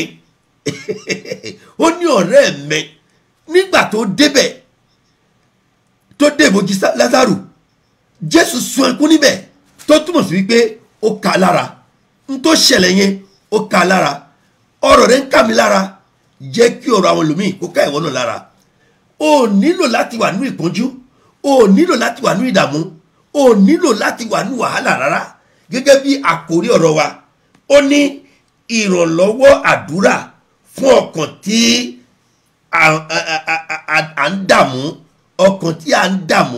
ó ní ọ̀rẹ́ mi nígbà tó débẹ̀ tó dé ìbòjì Lázárù Jésù sun ẹkún níbẹ̀ tó túmọ̀ sí wípé ó ká lára n tó ṣẹlẹ̀ yẹn ó ká lára ọ̀rọ̀ rẹ̀ ń kà mí lára jẹ́ kí ọ̀rọ̀ àwọn ẹlòmíì kó ká ìwọ náà lára o nílò láti wà nínú ìpọ́njú o nílò láti wà nínú ìdààmú o nílò láti wà nínú wàhálà rárá gẹ́gẹ́ bí àkórí ọ̀rọ̀ wa ó ní ìrànlọ́wọ́ àdúrà fún ọkàn tí à ń dààmú ọkàn tí à ń dààmú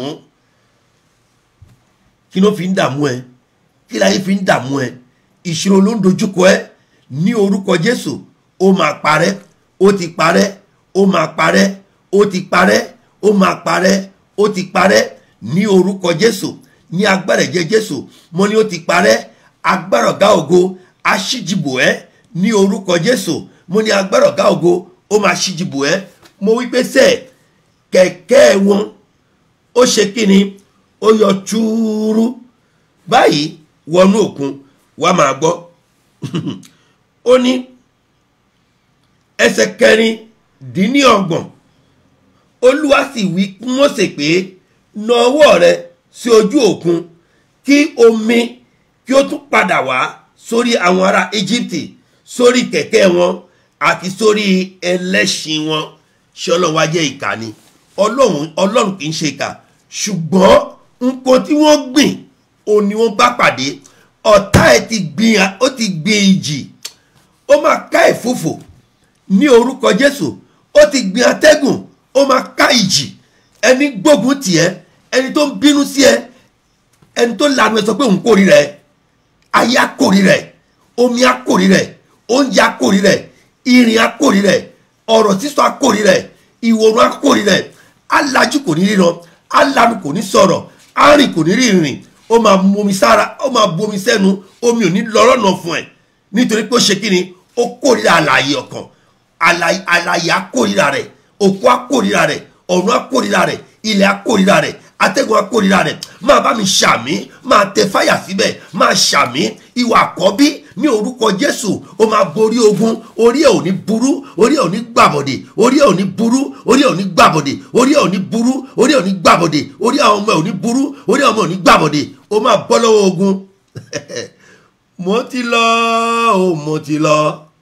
kí ló fi ń dààmú ẹ kí láyé fi ń dààmú ẹ ìṣòro ló ń dojúkọ ẹ ní orúkọ Jésù ó máa parẹ́ ó ti parẹ́ ó máa parẹ́ ó ti parẹ́ ó máa parẹ́ ó ti parẹ́ ní orúkọ Jésù ní agbára ẹ̀jẹ̀ Jésù mo ní ó ti parẹ́ agbára ọ̀gá ògo aṣíjìbò ẹ ní orúkọ Jésù mo ní agbára ọ̀gá ògo ó máa ṣíjìbò ẹ mo wí pé sẹ́ẹ̀ kẹ̀kẹ́ wọn ó ṣe kí ni ó yọ túúrú báyìí wọnú òkun wàá máa gbọ́ ó ní ẹsẹ̀ kẹrin dín ní ọgbọ̀n olúwa sì wí fún Mósè pé na ọwọ́ rẹ sí ojú òkun kí omi kí ó tún padà wá sórí àwọn ará Íjíbítì sórí kẹ̀kẹ́ wọn àti sórí ẹlẹ́ṣin wọn ṣé ọlọ́run wá jẹ́ ìkà ni ọlọ́run ọlọ́run kì í ṣe ìkà ṣùgbọ́n nǹkan tí wọ́n gbìn òun ni wọ́n bá pàdé ọ̀tá ẹ̀ ti gbìn ó ti gbìn ìjì ó máa ká ẹ̀fúfò ní orúkọ Jésù ó ti gbìn atẹ́gùn ó máa ká ìjì ẹni gbógun tiẹ̀ ẹni tó ń bínú sí ẹ ẹni tó lanu ẹ sọ pé òun kórìíra ẹ ayé akórìíra ẹ omi akórìíra ẹ oúnjẹ akórìíra ẹ ìrìn akórìíra ẹ ọ̀rọ̀ sísọ akórìíra ẹ̀ ìwòrán akórìíra ẹ̀ alájú kò ní ríran alanu kò ní sọ̀rọ̀ arìn kò ní rí ìrìn ó máa bomi sára ó máa bomi sẹ́nu omi ò ní lọ lọ́nà fún ẹ̀ nítorí pé ó ṣe kí ni ó kórìíra àlàyé ọkàn àlàyé akórìíra rẹ̀ òkú akórìíra rẹ̀ ọ̀run akórìíra rẹ̀ ilẹ̀ akórìíra rẹ̀ atẹ́gùn akórìíra rẹ̀ máa bá mi ṣàmì máa tẹ fáyà síbẹ̀ máa ṣàmì ìwà àkọ́bí ní orúkọ Jésù ó máa borí ogun orí ẹ̀ ò ní burú orí ẹ̀ ò ní gbàbọ̀dè orí ẹ̀ ò ní burú orí ẹ̀ ò ní gbàbọ̀dè orí ẹ̀ ò ní burú orí ẹ̀ ò ní gbàbọ̀dè orí àwọn ọmọ ẹ̀ ò ní burú orí àwọn ọmọ ẹ̀ ò ní gbàbọ̀dè ó máa bọ́ lọ́wọ́ ogun mo ti lọ o mo ti lọ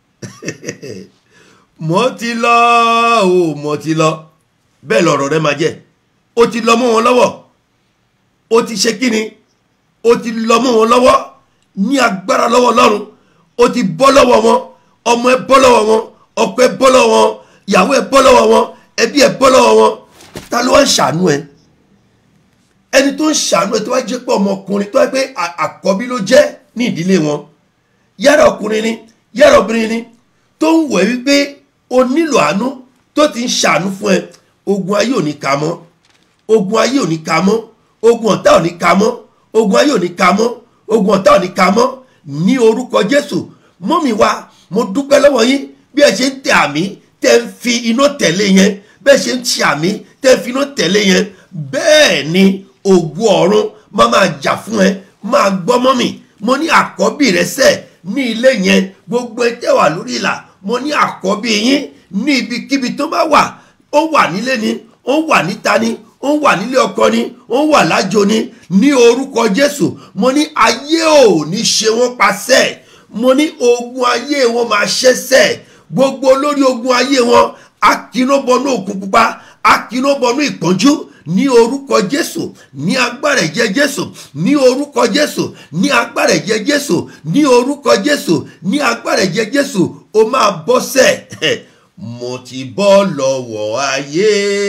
mo ti lọ o mo ti lọ bẹ́ẹ̀ lọ̀rọ̀ rẹ máa jẹ́ ó ti lọ mọ́ wọn lọ́wọ́ ó ti ṣe kíni ó ti lọ mọ́ wọn lọ́wọ́ ní agbára lọ́wọ́ Ọlọ́run ó ti bọ́ lọ́wọ́ wọn ọmọ ẹ bọ́ lọ́wọ́ wọn ọkọ ẹ bọ́ lọ́wọ́ wọn ìyàwó ẹ bọ́ lọ́wọ́ wọn ẹbí ẹ bọ́ lọ́wọ́ wọn ta ló wá ń ṣàánú ẹ ẹni tó ń ṣàánú ẹ tó wá jẹ́ pé ọmọkùnrin tó wá pé àkọ́bí ló jẹ́ ní ìdílé wọn yára ọkùnrin ni yàrá obìnrin ni tó ń wẹ̀ wípé o nílò àánú tó ti ń ṣàánú fún ẹ ogun ayé ò ní ka mọ́ ogun ayé ò ní ka mọ́ ogun ọ̀tá ò ní ka mọ́ ogun ayé ò ní ka mọ́ ogun ọ̀tá ò ní ka mọ́ ní orúkọ jésù mọ́mì wa mo dúpẹ́ lọ́wọ́ yín bí ẹ ṣe ń tẹ àmì tẹ́ ń fi iná tẹ̀lé yẹn bẹ́ẹ̀ ṣe ń ṣe àmì tẹ́ ń fi iná tẹ̀lé yẹn bẹ́ẹ̀ ni ògùn ọ̀run máa máa jà fún ẹ máa gbọ́ mọ́mì mo ní àkọ́bí rẹ sẹ́ ní ilé yẹn gbogbo ẹ tẹ́ wà lórí ìlà mo ní àkọ́bí yín ní ibikíbi tó bá wà ó wà nílé ni ó wà níta ni ó wà nílé ọkọ ni ó wà lájò ni ní orúkọ jésù mo ní ayé ò ní ṣe wọ́n pasẹ̀ mo ní ogun ayé wọn máa ṣẹ́sẹ̀ gbogbo olórí ogun ayé wọn akínóbọnú òkun pupa akínóbọnú ìpọ́njú ní orúkọ jésù ní agbára ẹ̀jẹ̀ jésù ní orúkọ jésù ní agbára ẹ̀jẹ̀ jésù ní orúkọ jésù ní agbára ẹ̀jẹ̀ jésù ó máa bọ́ sẹ̀ mo ti bọ́ lọ́wọ́ ayé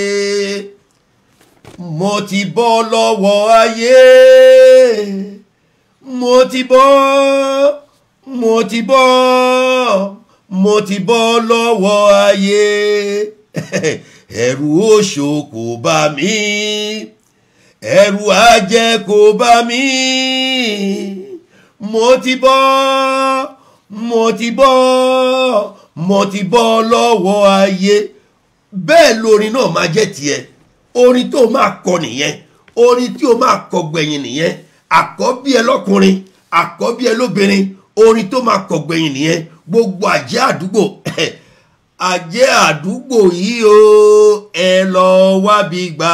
mo ti bọ́ lọ́wọ́ ayé mo ti bọ́ mo ti bọ́ mo ti bọ́ lọ́wọ́ ayé ẹ̀rù òṣò kò bá mi ẹ̀rù ajẹ́ kò bá mi mo ti bọ́ mo ti bọ́ mo ti bọ́ lọ́wọ́ ayé bẹ́ẹ̀ lorin náà máa jẹ́ tiẹ̀ orin tó máa kọ nìyẹn orin tí o máa kọ gbẹ̀yìn nìyẹn àkọ́bí ẹ lọ́kùnrin àkọ́bí ẹ lóbìnrin orin tó máa kọ gbẹ̀yìn nìyẹn gbogbo àjẹ́ àdúgbò àjẹ́ àdúgbò yìí o ẹ lọ wábi gbà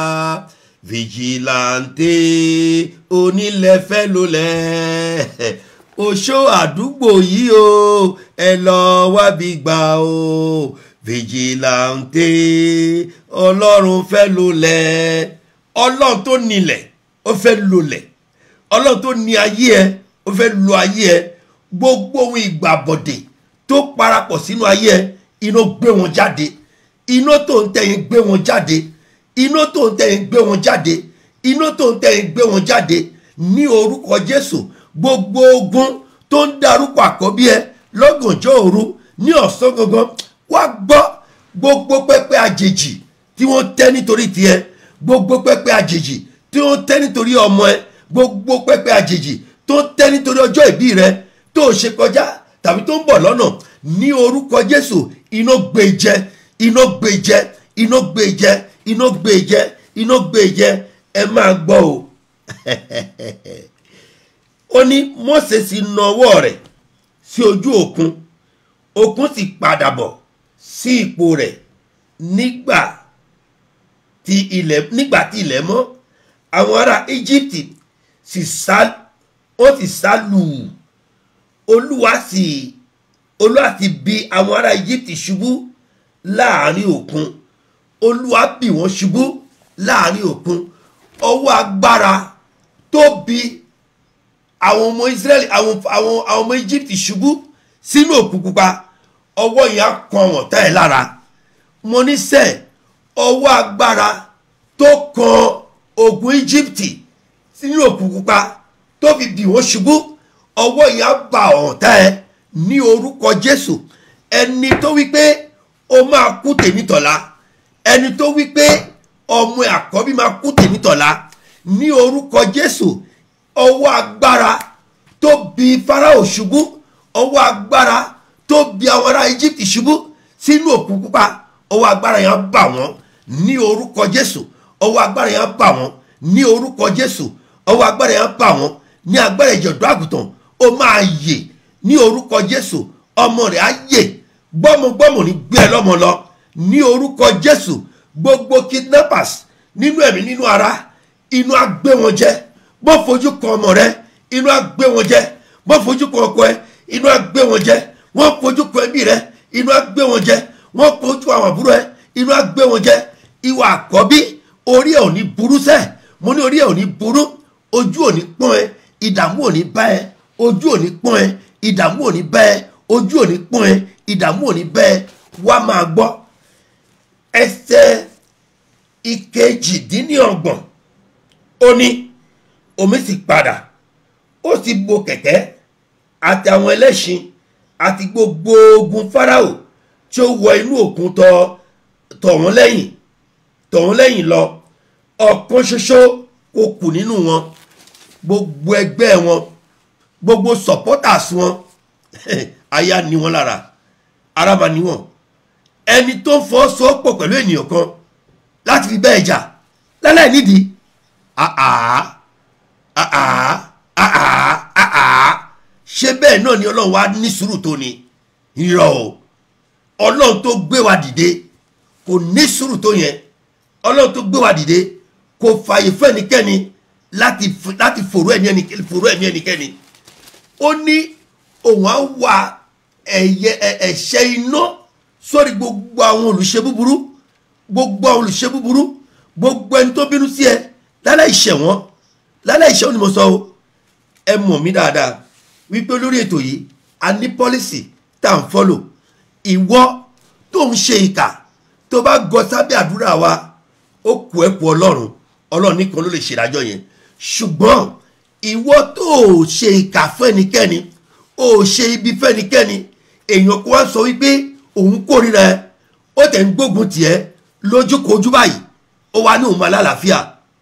fìjìláńtẹ onílẹ̀fẹ́ lólẹ̀ oṣó àdúgbò yìí o ẹ lọ wábi gbà o fìjìláńtẹ ọlọ́run fẹ́ lólẹ̀ ọlọ́run tó nílẹ̀ ó fẹ́ lólẹ̀ ọlọ́run tó ní ayé ẹ ó fẹ́ lo ayé ẹ gbogbo ohun ìgbàbọ̀dè tó parapọ̀ sínú ayé ẹ iná gbé wọn jáde iná tó ń tẹ̀yìn gbé wọn jáde iná tó ń tẹ̀yìn gbé wọn jáde iná tó ń tẹ̀yìn gbé wọn jáde ní orúkọ jésù gbogbo ogun tó ń darúkọ àkọ́bí ẹ lọ́gànjọ́ òru ní ọ̀sán gangan wá gbọ́ gbogbo pẹ́pẹ́ àjèjì tí wọ́n tẹ́ nítorí tiẹ̀ gbogbo pẹ́pẹ́ àjèjì tí wọ́n tẹ́ nítorí ọmọ ẹ gbogbo pẹ́pẹ́ àjèjì tó tẹ́ nítorí ọjọ́ ìbí rẹ tó ṣe kọjá tàbí tó ń bọ̀ lọ́nà ní orúkọ jésù iná gbé jẹ iná gbé jẹ iná gbé jẹ iná gbé jẹ iná gbé jẹ ẹ máa gbọ́ o ó ní mọ́sẹ̀ sì na ọwọ́ rẹ̀ sí ojú òkun òkun sì padà bọ̀ sí ipò rẹ̀ nígbà tí ilẹ̀ nígbà tí ilẹ̀ mọ́ àwọn ará íjíbítì sì sá ó sì sá lù ú olúwa sì olúwa sì bi àwọn ará íjíbítì ṣubú láàrin òkun olúwa bì wọ́n ṣubú láàrin òkun ọwọ́ agbára tó bi àwọn ọmọ israẹli àwọn àwọn àwọn ọmọ íjíbítì ṣubú sínú òkun pupa ọwọ́ yẹn á kan àwọn ọ̀tá ẹ̀ lára mo ní sẹ́ẹ̀ ọwọ́ agbára tó kan ogun íjíbítì sínú òkun pupa tó fi bì wọ́n ṣubú ọwọ́ yẹn á ba ọ̀tá ẹ̀ ní orúkọ jésù ẹni tó wí pé ó máa kú tèmítọ̀la ẹni tó wí pé ọmọ àkọ́bí máa kú tèmítọ̀la ní orúkọ jésù ọwọ́ agbára tó bi farao ṣubú ọwọ́ agbára tó bi àwọn ará egypt ṣubú sínú òkun pupa ọwọ́ agbára yẹn bà wọ́n ní orúkọ jésù ọwọ́ agbára yẹn bà wọ́n ní orúkọ jésù ọwọ́ agbára yẹn bà wọ́n ní agbára ìjọ̀dọ̀ àgùntàn ó máa yè ní orúkọ jésù ọmọ rẹ̀ á yè gbọ́mọgbọ́mọ ní gbé ẹ lọ́mọ lọ ní orúkọ jésù gbogbo kidnappers nínú ẹ̀mí nínú ara inú á gbé wọn jẹ bó fojú kan ọmọ rẹ inú á gbé wọn jẹ bó fojú kan ọkọ ẹ inú á gbé wọn jẹ wọn fojú kan ẹbí rẹ inú á gbé wọn jẹ wọn fojú àwọn àbúrò ẹ inú á gbé wọn jẹ ìwà àkọ́bí orí ẹ̀ ò ní burú sẹ́ mo ní orí ẹ̀ ò ní burú ojú ò ní pọ́n ẹ ìdààmú ò ní bá ẹ ojú ò ní pọ́n ẹ ìdààmú ò ní bá ẹ ojú ò ní pọ́n ẹ ìdààmú ò ní bá ẹ wá máa gbọ́ ẹsẹ̀ ìkejìdínlọ́gbọ̀n ó ní omi sì padà ó sì bo kẹ̀kẹ́ àti àwọn ẹlẹ́ṣin àti gbogbo ogun Fáráò tí ó wọ inú òkun tọ tọ̀ wọ́n lẹ́yìn tọ̀ wọ́n lẹ́yìn lọ ọ̀kan ṣoṣo kò kù nínú wọn gbogbo ẹgbẹ́ wọn gbogbo supporters wọn aya ni wọn lára ara máa ní wọn ẹni tó ń fọ́ sọ́pọ̀ pẹ̀lú ènìyàn kan láti fi bẹ́ẹ̀ jà láláì nídìí àá àá àá àá ṣé bẹ́ẹ̀ náà ni ọlọ́run wa ní sùúrù tó ni irọ́ o ọlọ́run tó gbé wa dìde kò ní sùúrù tó yẹn ọlọ́run tó gbé wa dìde kò fààyè fún ẹnikẹ́ni láti láti fòrò ẹ̀mí ẹnikẹ́ni fòrò ẹ̀mí ẹnikẹ́ni ó ní òun á wà ẹ̀yẹ ẹ̀ṣẹ̀ iná sórí gbogbo àwọn olùṣe búburú gbogbo àwọn olùṣe búburú gbogbo ẹni tó bínú sí ẹ lálẹ́ ìṣẹ̀ wọn lálẹ́ ìṣẹ̀ wọn ni mo sọ o ẹ mọ̀ mí dáadáa wípé lórí ètò yìí a ní pọ́lísì tá à ń fọ́lò ìwọ tó ń ṣe ìkà tó bá gọ sábẹ́ àdúrà wa ó kù ẹ́ kù ọlọ́run ọlọ́run nìkan ló lè ṣèdájọ́ yẹn ṣùgbọ́n ìwọ tó o ṣe ìkà fún ẹnikẹ́ni o ṣe ibi fún ẹnikẹ́ni èèyàn kó wá sọ wípé òun kórìíra ẹ ó tẹ̀ ń gbógun tiẹ̀ lójúkojú báyìí ó wá ní òun máa lálàáfíà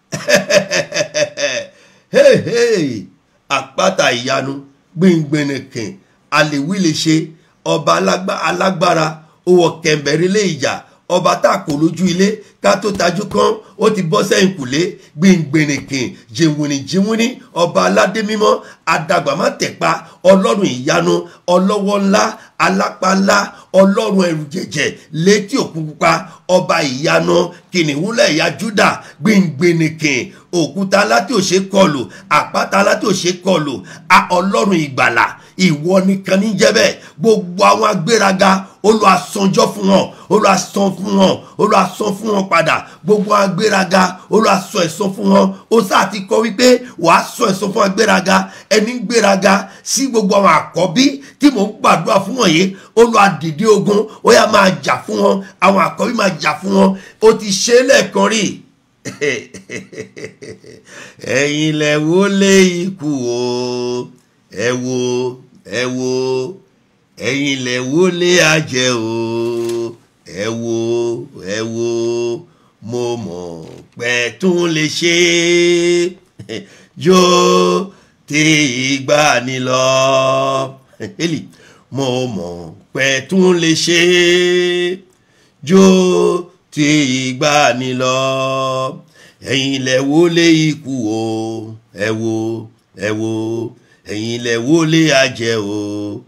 àpáta ìyanu gbìngbìnìkìn àlèwí lè ṣe ọba alágbára owó kẹ̀mbẹ̀rẹ̀ lé ìjà ọba tá a kò lójú ilé ká tó tajú kan ó ti bọ́ sẹ́yìn kùlé gbìngbìnìkìn jìnwìnì jìnwìnì ọba aládé mímọ́ adàgbàmá tẹ̀pa ọlọ́run ìyanu ọlọ́wọ́ ńlá alápá ńlá ọlọ́run ẹrù jẹ̀jẹ̀ létí òkun pupa ọba ìyanu kìnìún lẹ̀yà júdà gbìngbìnìkìn òkúta aláti òṣè kọlù àpáta aláti òṣè kọlù ọlọ́run ìgbàlà ìwọ nìkan ní jẹ́ bẹ́ẹ̀ gbogbo àwọn agbéraga olùwàsànjọ́ fún wọn olùwàsàn fún wọn olùwàsàn fún wọn padà gbogbo àwọn agbéraga olùwàsàn ẹ̀san fún wọn ó sáà ti kọ wípé wàá sọ ẹ̀san fún agbéraga ẹni ń gbéraga sí gbogbo àwọn àkọ́bí tí mò ń gbàdúrà fún wọn yìí olùwàdìdí ogun ó yá máa jà fún wọn àwọn àkọ́bí máa jà fún wọn ó ti ṣe é lẹ́ẹ̀kan rí ẹ̀yin lẹ wo lé ikú o ẹ wo ẹ wo ẹ̀yin lẹ wo lé ajẹ́ o ẹ wo ẹ wo mo mọ̀ pé tún lè ṣe jó tí ìgbà ni lọ eli mo mọ̀ pé tún lè ṣe jó tí ìgbà ni lọ ẹ̀yin lẹ wo lé ikú o ẹ wo ẹ wo ẹ̀yin lẹ wo lé ajẹ́ o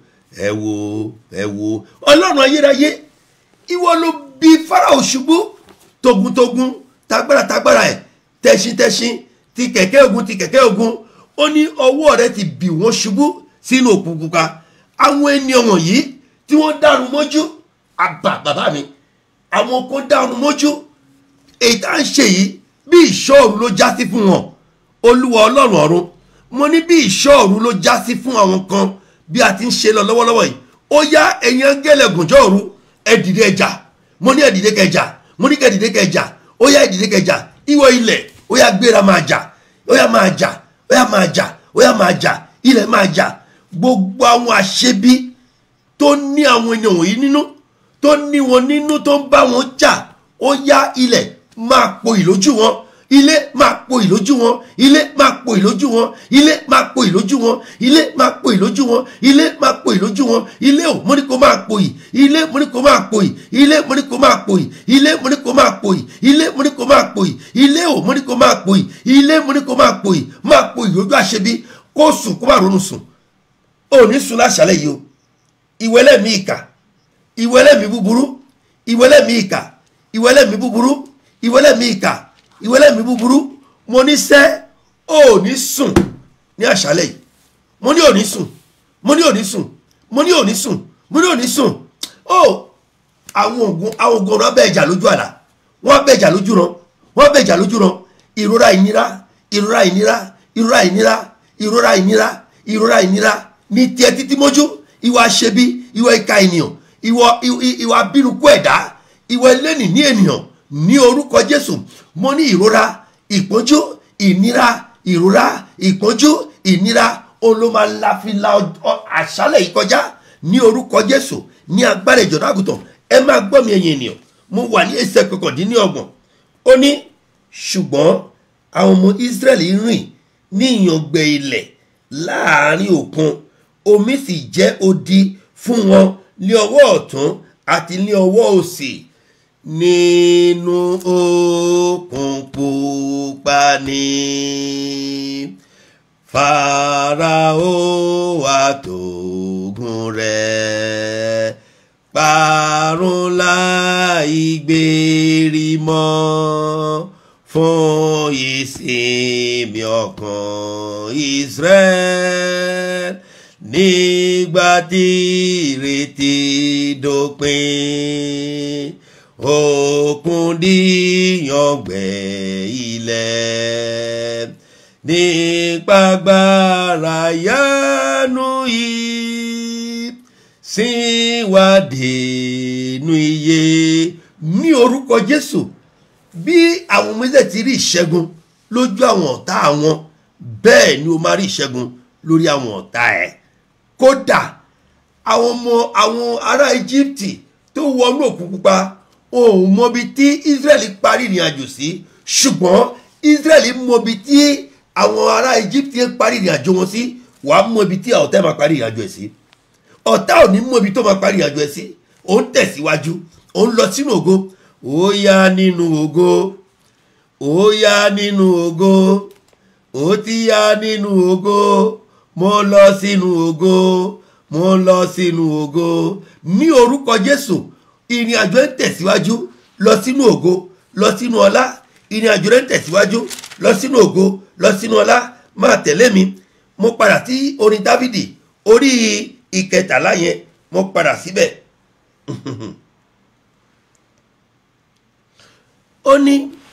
ẹ wo ẹ wo ọlọ́run ayérayé ìwọ ló bí Fáráò ṣubú togun-togun tagbára tagbára ẹ̀ tẹṣin-tẹṣin ti kẹ̀kẹ́ ogun ti kẹ̀kẹ́ ogun ó ní ọwọ́ rẹ ti bì wọ́n ṣubú sínú òkun pupa àwọn ènìyàn wọ̀nyí tí wọ́n dàrú mọ́jú àbà bàbá mi àwọn kan dàrú mọ́jú èyí tá à ń ṣe yìí bí ìṣọ́ọ̀rù ló já sí fún wọn olúwa ọlọ́run ọ̀run mo ní bí ìṣọ́ọ̀rù ló já sí fún àwọn kan bí a ti ń ṣe lọ lọ́wọ́lọ́wọ́ yìí ó yá ẹ̀yin angẹ́lẹ̀ gùnjọ́ òru ẹ dìde ẹjà mo ní ẹ dìde kẹjà mo ní kẹ dìde kẹjà ó yá ẹ dìde kẹjà ìwọ ilẹ̀ ó yá gbéra máa jà ó yá máa jà ó yá máa jà ó yá máa jà ilẹ̀ máa jà gbogbo àwọn àṣebí tó ní àwọn ènìyàn wọ̀nyí nínú tó ní wọn nínú tó ń bá wọn jà ó yá ilẹ̀ máa po ìlójú wọn ilé máa po ìlójú wọn ilé máa po ìlójú wọn ilé máa po ìlójú wọn ilé máa po ìlójú wọn ilé máa po ìlójú wọn ilé ò mo ní kó máa po yìí ilé mo ní kó máa po yìí ilé mo ní kó máa po yìí ilé mo ní kó máa po yìí ilé mo ní kó máa po yìí ilé ò mo ní kó máa po yìí ilé mo ní kó máa po yìí máa po ìlójú àṣebí kó sùn kó má ronú sùn ò ní sùn láṣálẹ́ yìí o ìwẹ́lẹ́mí ìkà ìwẹ́lẹ́mí búburú ìwẹ́lẹ́mí ìkà ìwẹ́lẹ́mí búburú ìwẹ́lẹ́mí ìkà ìwẹ́lẹ́mí búburú mo ní sẹ́ ò ní sùn ní àṣálẹ́ yìí mo ní ò ní sùn mo ní ò ní sùn mo ní ò ní sùn mo ní ò ní sùn ó àwọn oògùn àwọn oògùn ọ̀rọ̀ abẹ́ ìjà lójú àlá wọ́n abẹ́ ìjà lójú ran wọ́n abẹ́ ìjà lójú ran ìrora ìnira ìrora ìnira ìrora ìnira ìrora ìnira ìrora ìnira ní tiẹ̀ títí mójú ìwà àṣebí ìwà ìka ènìyàn ìwà ìwà bínúkú ẹ̀dá ìwà ẹlẹ́nì ní ènìyàn ní orúkọ Jésù mo ní ìrora ìpọ́njú ìnira ìrora ìpọ́njú ìnira olómalafila àṣálẹ̀ yìí kọjá ní orúkọ jésù ní agbára ìjọba àgùntàn ẹ máa gbọ́ mi ẹ̀yin ènìyàn mo wà ní ẹsẹ̀ kọkàndínlọ́gbọ̀n ó ní ṣùgbọ́n àwọn ọmọ israẹli rìn ní ìyàngbẹ ilẹ̀ láàrin òkun omi sì jẹ́ odi fún wọn ní ọwọ́ ọ̀tún àti ní ọwọ́ òsì nínú òkun pupa ni farao àtògùn rẹ̀ parun láì gbèrí mọ́ fún ìsinmi ọkàn Israel nígbà tí ìrètí dópin òkun díyàngbẹ́ ilẹ̀ nípa gbára yánú yìí síwádìí nu iye ní orúkọ Jésù bí àwọn méjèèjì ti rí ìṣẹ́gun lójú àwọn ọ̀tá àwọn bẹ́ẹ̀ ni o máa rí ìṣẹ́gun lórí àwọn ọ̀tá ẹ̀ kódà àwọn ọmọ àwọn ará Íjíbítì tó wọnú òkun pupa òun mọbi tí Ísírẹ́lì parí ìrìn àjò sí ṣùgbọ́n Ísírẹ́lì mọbi tí àwọn ará Íjíbítì parí ìrìn àjò wọn sí wàá mọbi tí ọ̀tá ẹ̀ máa parí ìrìn àjò ẹ̀ sí ọ̀tá ò ní mọbi tó máa parí ìrìn àjò ẹ̀ sí òun tẹ̀síwájú òun lọ sínú ògo ó yá nínú ògo ó yá nínú ògo ó ti yá nínú ògo mo lọ sínú ògo mo lọ sínú ògo ní orúkọ Jésù ìrìn àjò ń tẹ̀síwájú lọ sínú ògo lọ sínú ọlá ìrìn àjò rẹ̀ ń tẹ̀síwájú lọ sínú ògo lọ sínú ọlá máa tẹ̀lé mi mo padà sí orin Dávìdì orí ìkẹtàlá yẹn mo padà síbẹ̀ ó ní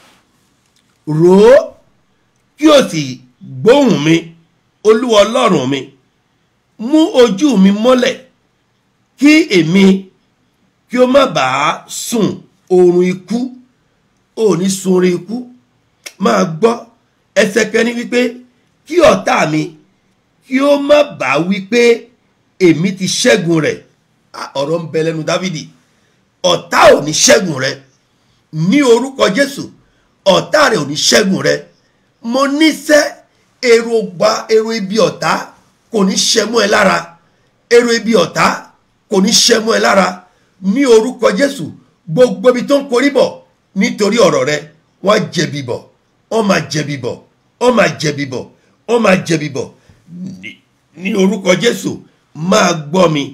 rò ó kí o sì gbóhùn mi olúwa ọlọ́run mi mú ojú mi mọ́lẹ̀ kí èmi kí o má bàa sùn oorun ikú ò ní sun oorun ikú máa gbọ́ ẹsẹ̀ kẹ́ni wípé kí ọ̀tá mi kí o má bàa wípé èmi ti ṣẹ́gun rẹ̀ ọ̀rọ̀ ń bẹ lẹ́nu dávidi ọ̀tá ò ní ṣẹ́gun rẹ̀ ní orúkọ jésù ọ̀tá rẹ̀ ò ní ṣẹ́gun rẹ̀ mo níṣẹ́ èrò gba èrò ibi ọ̀tá kò ní ṣẹ mọ́ ẹ lára èrò ibi ọ̀tá kò ní ṣẹ mọ́ ẹ lára ní orúkọ jésù gbogbo ibi tó ń korí bọ̀ nítorí ọ̀rọ̀ rẹ̀ wọ́n jẹ̀bi bọ̀ wọ́n máa jẹ̀bi bọ̀ wọ́n máa jẹ̀bi bọ̀ wọ́n máa jẹ̀bi bọ̀ ní orúkọ jésù máa gbọ́ mi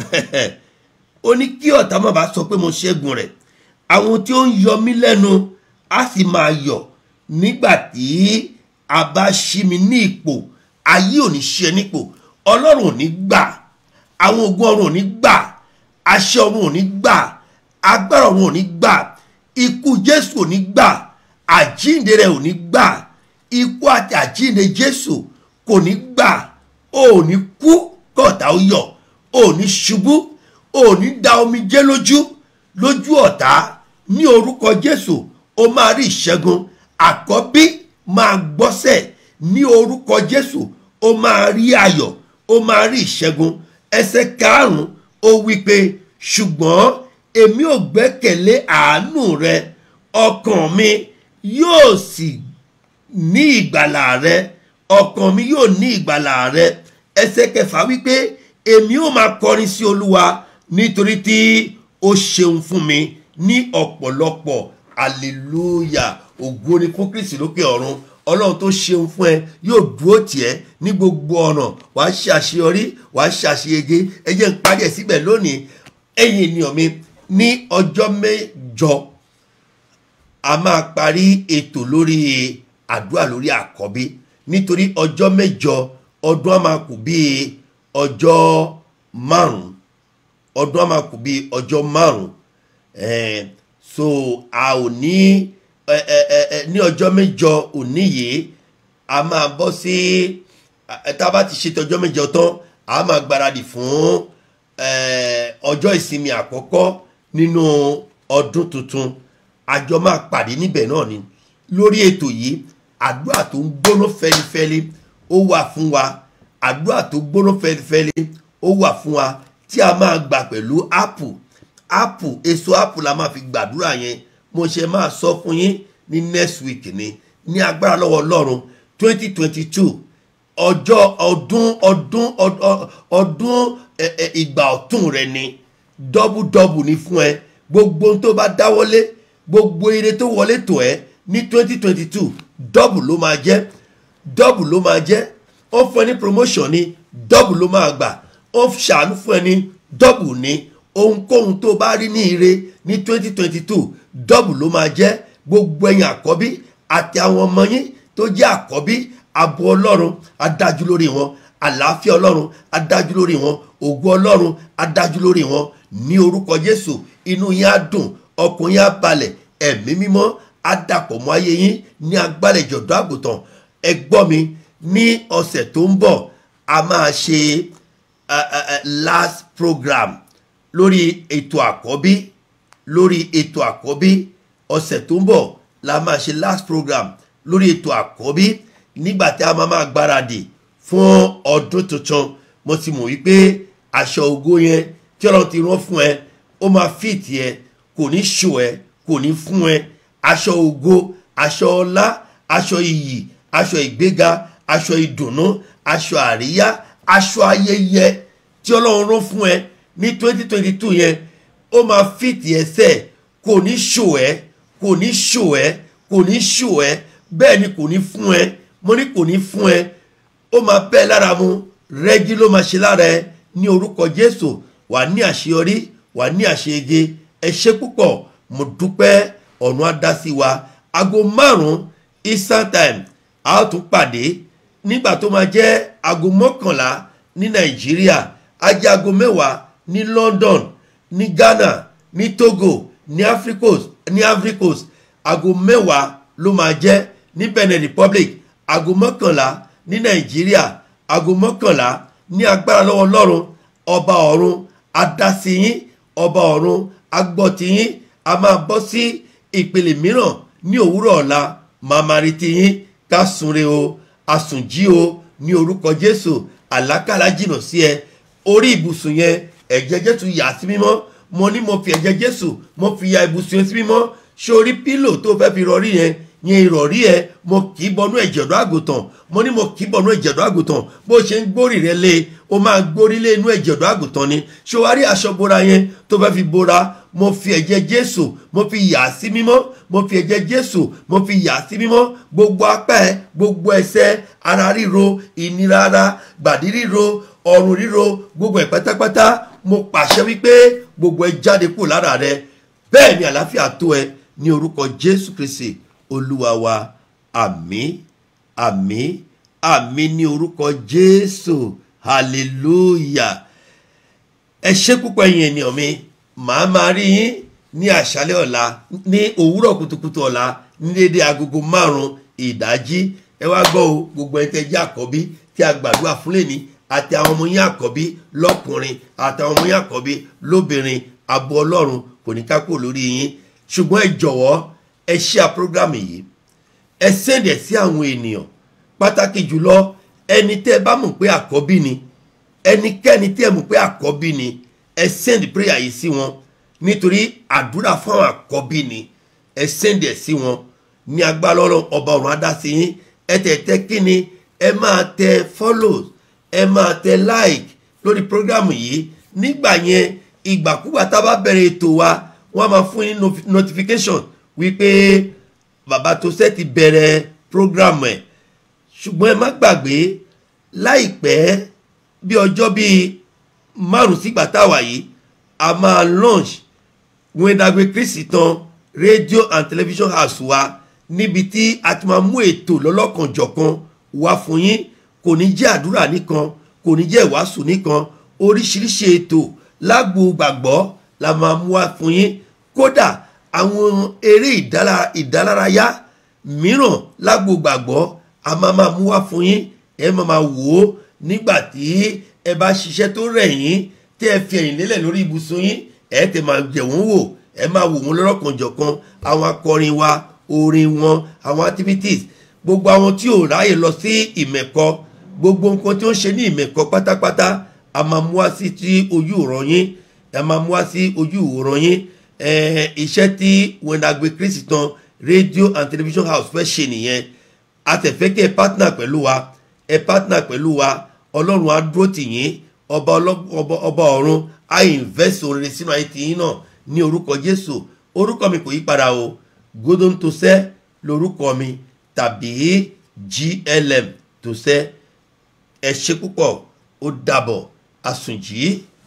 ó ní kí ọ̀tá má bàa sọ pé mo ṣẹ́gun rẹ̀ àwọn tí ó ń yọ mí lẹ́nu á sì máa yọ̀ nígbà tí a bá ṣí mi ní ipò ayé ò ní ṣe nípò ọlọ́run ò ní gbà àwọn ogun ọ̀run ò ní gbà àṣẹ ọ̀run ò ní gbà agbára ọ̀run ò ní gbà ikú jésù ò ní gbà àjíǹde rẹ̀ ò ní gbà ikú àti àjíǹde jésù kò ní gbà ò ní kú kọ̀ọ̀tà ó yọ̀ ò ní ṣubú ò ní da omijé lójú lójú ọ̀tá ní orúkọ jésù ó máa rí ìṣẹ́gun àkọ́bí máa gbọ́sẹ̀ ní orúkọ jésù ó máa rí ayọ̀ ó máa rí ìṣẹ́gun ẹsẹ̀ karùn-ún ó wí pé ṣùgbọ́n èmi ò gbẹ́kẹ̀lé àánú rẹ ọkàn mi yóò sì ní ìgbàlà rẹ ọkàn mi yóò ní ìgbàlà rẹ ẹsẹ̀ kẹfà wípé èmi ò máa kọrin sí olúwa nítorí tí ó ṣeun fún mi ní ọ̀pọ̀lọpọ̀ hallelujah ògo ni fún kristi lókè ọ̀run ọlọ́run tó ṣeun fún ẹ yóò dúró tiẹ̀ ní gbogbo ọ̀nà wàá ṣàṣeyọrí wàá ṣàṣeyege ẹ jẹ́ n parí ẹ̀ síbẹ̀ lónìí ẹ̀yin ènìyàn mi ní ọjọ́ mẹ́jọ a máa parí ètò lórí àdúrà lórí àkọ́bí nítorí ọjọ́ mẹ́jọ ọdún á máa kù bíi ọjọ́ márùn-ún ọdún á máa kù bíi ọjọ́ márùn-ún ẹ̀ẹ́n so a ò ní ẹ ẹ ẹ ẹ ní ọjọ́ mẹ́jọ òní yìí a máa bọ́ sí ẹ tá a bá ti ṣètò ọjọ́ mẹ́jọ tán a máa gbáradì fún ẹ ọjọ́ ìsinmi àkọ́kọ́ nínú ọdún tuntun àjọ máa pàdé níbẹ̀ náà ni lórí ètò yìí àdúrà tó ń gbóná fẹlifẹli ó wà fún wa àdúrà tó gbóná fẹlifẹli ó wà fún wa tí a máa gbà pẹ̀lú apple apple èso apple la máa fi gbàdúrà yẹn mo ṣe máa sọ fún yín ní next week ni ní agbára lọ́wọ́ ọlọ́run twenty twenty two ọjọ́ ọdún ọdún ọdún ìgbà ọ̀tún rẹ ni dọ́bùdọ́bù ni fún ẹ gbogbo ohun tó bá dáwọ́lé gbogbo ire tó wọlé tó ẹ ní twenty twenty two dọ́bù ló máa jẹ́ dọ́bù ló máa jẹ́ ó fún ẹ ní promotion ni dọ́bù ló máa gbà ó ṣàánú fún ẹ ní dọ́bù ni ohunkóhun tó bá rí ní ire ní twenty twenty two dọ́bù ló máa jẹ́ gbogbo ẹ̀yin àkọ́bí àti àwọn ọmọ yín tó jẹ́ àkọ́bí ààbò ọlọ́run adájú lórí wọn àlàáfíà ọlọ́run adájú lórí wọn ògo ọlọ́run adájú lórí wọn ní orúkọ jésù inú yín á dùn ọkùnrin yín á balẹ̀ ẹ̀mí mímọ́ á dàpọ̀ mọ́ ayé yín ní agbálẹ̀ ìjọ̀dọ̀ àgùntàn ẹ gbọ́ mi ní ọ̀sẹ̀ tó ń bọ̀ a máa ṣe uh, uh, last program lórí ètò àkọ́bí lórí ètò àkọ́bí ọ̀sẹ̀ tó ń bọ̀ la máa ṣe last program lórí ètò àkọ́bí nígbà tí a máa máa gbáradì fún ọdún tuntun mo ti mọ̀ wípé aṣọ ògo yẹn tí ọlọ́run ti rán fún ẹ ó máa fìtì ẹ kò ní ṣò ẹ kò ní fún ẹ aṣọ ògo aṣọ ọlá aṣọ iyì aṣọ ìgbéga aṣọ ìdùnnú aṣọ àríyá aṣọ ayẹyẹ tí ọlọ́run rán fún ẹ ní twenty twenty two yẹn ó máa fìtì ẹsẹ̀ kò ní ṣò ẹ kò ní ṣò ẹ kò ní ṣò ẹ bẹ́ẹ̀ ni kò ní fún ẹ mo ní kò ní fún ẹ ó máa bẹ́ẹ̀ lára mu rẹ́gí ló máa ṣe lára ẹ ní orúkọ jésù wà ní àṣeyọrí wà ní àṣeyege ẹ ṣe púpọ̀ mo dúpẹ́ ọ̀run á dá sí wa aago márùn-ún eastern time a ó tún pàdé nígbà tó máa jẹ́ aago mọ́kànlá ní nàìjíríà á jẹ́ aago mẹ́wàá ní london ní ghana ní togo ní africos ní africos aago mẹ́wàá ló máa jẹ́ ní benin republic aago mọ́kànlá ní nàìjíríà aago mọ́kànlá ní agbára lọ́wọ́ ọlọ́run ọba ọ̀run adásíyín ọba ọ̀run agbọ́tiyín a máa bọ́ sí ìpele mìíràn ní òwúrọ̀ ọ̀la màmá rí tiyín ká sunre o àsùnjí o ní orúkọ jésù àlákàlà jìnnà sí ẹ orí ibùsùn yẹn ẹ̀jẹ̀ jésù yà sí mímọ́ mo ní mo fi ẹ̀jẹ̀ jésù mo fi ya ibùsùn yẹn sí mímọ́ ṣé orí pílò tó fẹ́ fi rọrí yẹn yẹn ìrọ̀rí ẹ mo kì í bọnú ẹ̀jẹ̀dọ̀ àgùntàn mo ní mo kì í bọnú ẹ̀jẹ̀dọ̀ àgùntàn bó ṣe ń gbórí rẹ lé o máa gbórí lé inú ẹ̀jẹ̀dọ̀ àgùntàn ni ṣé wàá rí aṣọ bora yẹn tó fẹ́ fi bora mo fi ẹ̀jẹ̀ jésù mo fi yà á sí mímọ́ mo fi ẹ̀jẹ̀ jésù mo fi yà á sí mímọ́ gbogbo apá ẹ gbogbo ẹsẹ̀ ara ríro ìnira ara gbàdí ríro ọrùn ríro gbogbo ẹ̀ pátápátá mo pàṣẹ wípé gbogbo ẹ jáde kúrò lára rẹ bẹ́ẹ̀ ni àlàáfíà tó ẹ ní orúkọ jésù kristi olúwa wa àmín àmín àmín ní orúkọ jésù hallelujah ẹ ṣé púpọ̀ ẹ̀yin ènìyàn mi màá máa rí yín ní àṣálẹ́ ọ̀la ní òwúrọ̀ kùtùkùtù ọ̀la ní dédé agogo márùn-ún ìdájí ẹ wá gbọ́ o gbogbo ẹni tẹ́ jẹ́ àkọ́bí tí a gbàdúrà fún lẹ́ni àti àwọn ọmọ yín àkọ́bí lọ́kùnrin àti àwọn ọmọ yín àkọ́bí lóbìnrin àbọ̀ ọlọ́run kò ní ká kúrò lórí yín ṣùgbọ́n ẹ jọ̀wọ́ ẹ ṣíà program yìí ẹ sẹ́ndẹ̀ sí àwọn ènìyàn pàtàkì jùlọ ẹni tẹ́ ẹ bá mọ̀ pé àkọ́bí ni ẹnikẹ́ni tẹ́ ẹ mọ̀ pé àkọ́bí ni ẹ send prayer yìí sí wọn nítorí àdúrà fún àwọn àkọ́bí ni ẹ send ẹ̀ sí wọn ní agbára ọlọ́run ọba ọ̀run adásí yín ẹ tẹ̀ tẹ́ kí ni ẹ máa tẹ follow ẹ máa tẹ like lórí program yìí nígbà yẹn ìgbàkúgbà tá a bá bẹ̀rẹ̀ ètò wa wọ́n á máa fún yín notification wípé bàbá tó sẹ́ ti bẹ̀rẹ̀ program ẹ̀ ṣùgbọ́n ẹ má gbàgbé láìpẹ́ bí ọjọ́ bíi márùn sígbà táwa yìí a máa launch wẹ́ndàgbé kristi tán radio and television house wa níbi tí a ti máa mú ètò lọ́lọ́kanjọ̀kan wá fún yín kò ní jẹ́ àdúrà nìkan kò ní jẹ́ ìwàásù nìkan oríṣiríṣi ètò lágbo gbàgbọ́ la máa mú wá fún yín kódà àwọn eré ìdálárayá mìíràn lágbo gbàgbọ́ a máa máa mú wá fún yín ẹ máa máa wò ó nígbà tí ẹ bá ṣiṣẹ́ tó rẹ̀ yín tí ẹ fi ẹ̀yìn lélẹ̀ lórí ibùsùn yín ẹ tẹ̀ máa jẹ̀ wọ́n wò ẹ máa wò wọ́n lọ́rọ̀kanjọ̀kan àwọn akọrin wa orin wọn àwọn activities gbogbo àwọn tí ò ráyè lọ sí ìmẹ̀kọ gbogbo nǹkan tí ó ń ṣe ní ìmẹ̀kọ pátápátá a máa mú wá sí tí ojú ìran yín a máa mú wá sí ojú ìran yín Eh, iṣẹ́ tí wẹ̀ndàgbé kristi tán radio and television house fẹ́ ṣe nìyẹn a tẹ̀ fẹ́ kí ẹ partner pẹ̀lú wa ẹ partner pẹ̀lú wa ọlọ́run á dúró tì yín ọba ọlọ́- ọba ọba ọ̀run á invest orin sínú ayé tìyín náà ní orúkọ jésù orúkọ mi kò yí padà o godon tosẹ́ lorúkọ mi tàbí glm tosẹ́ ẹ ṣe púpọ̀ ó dàbọ̀ àsùnjì.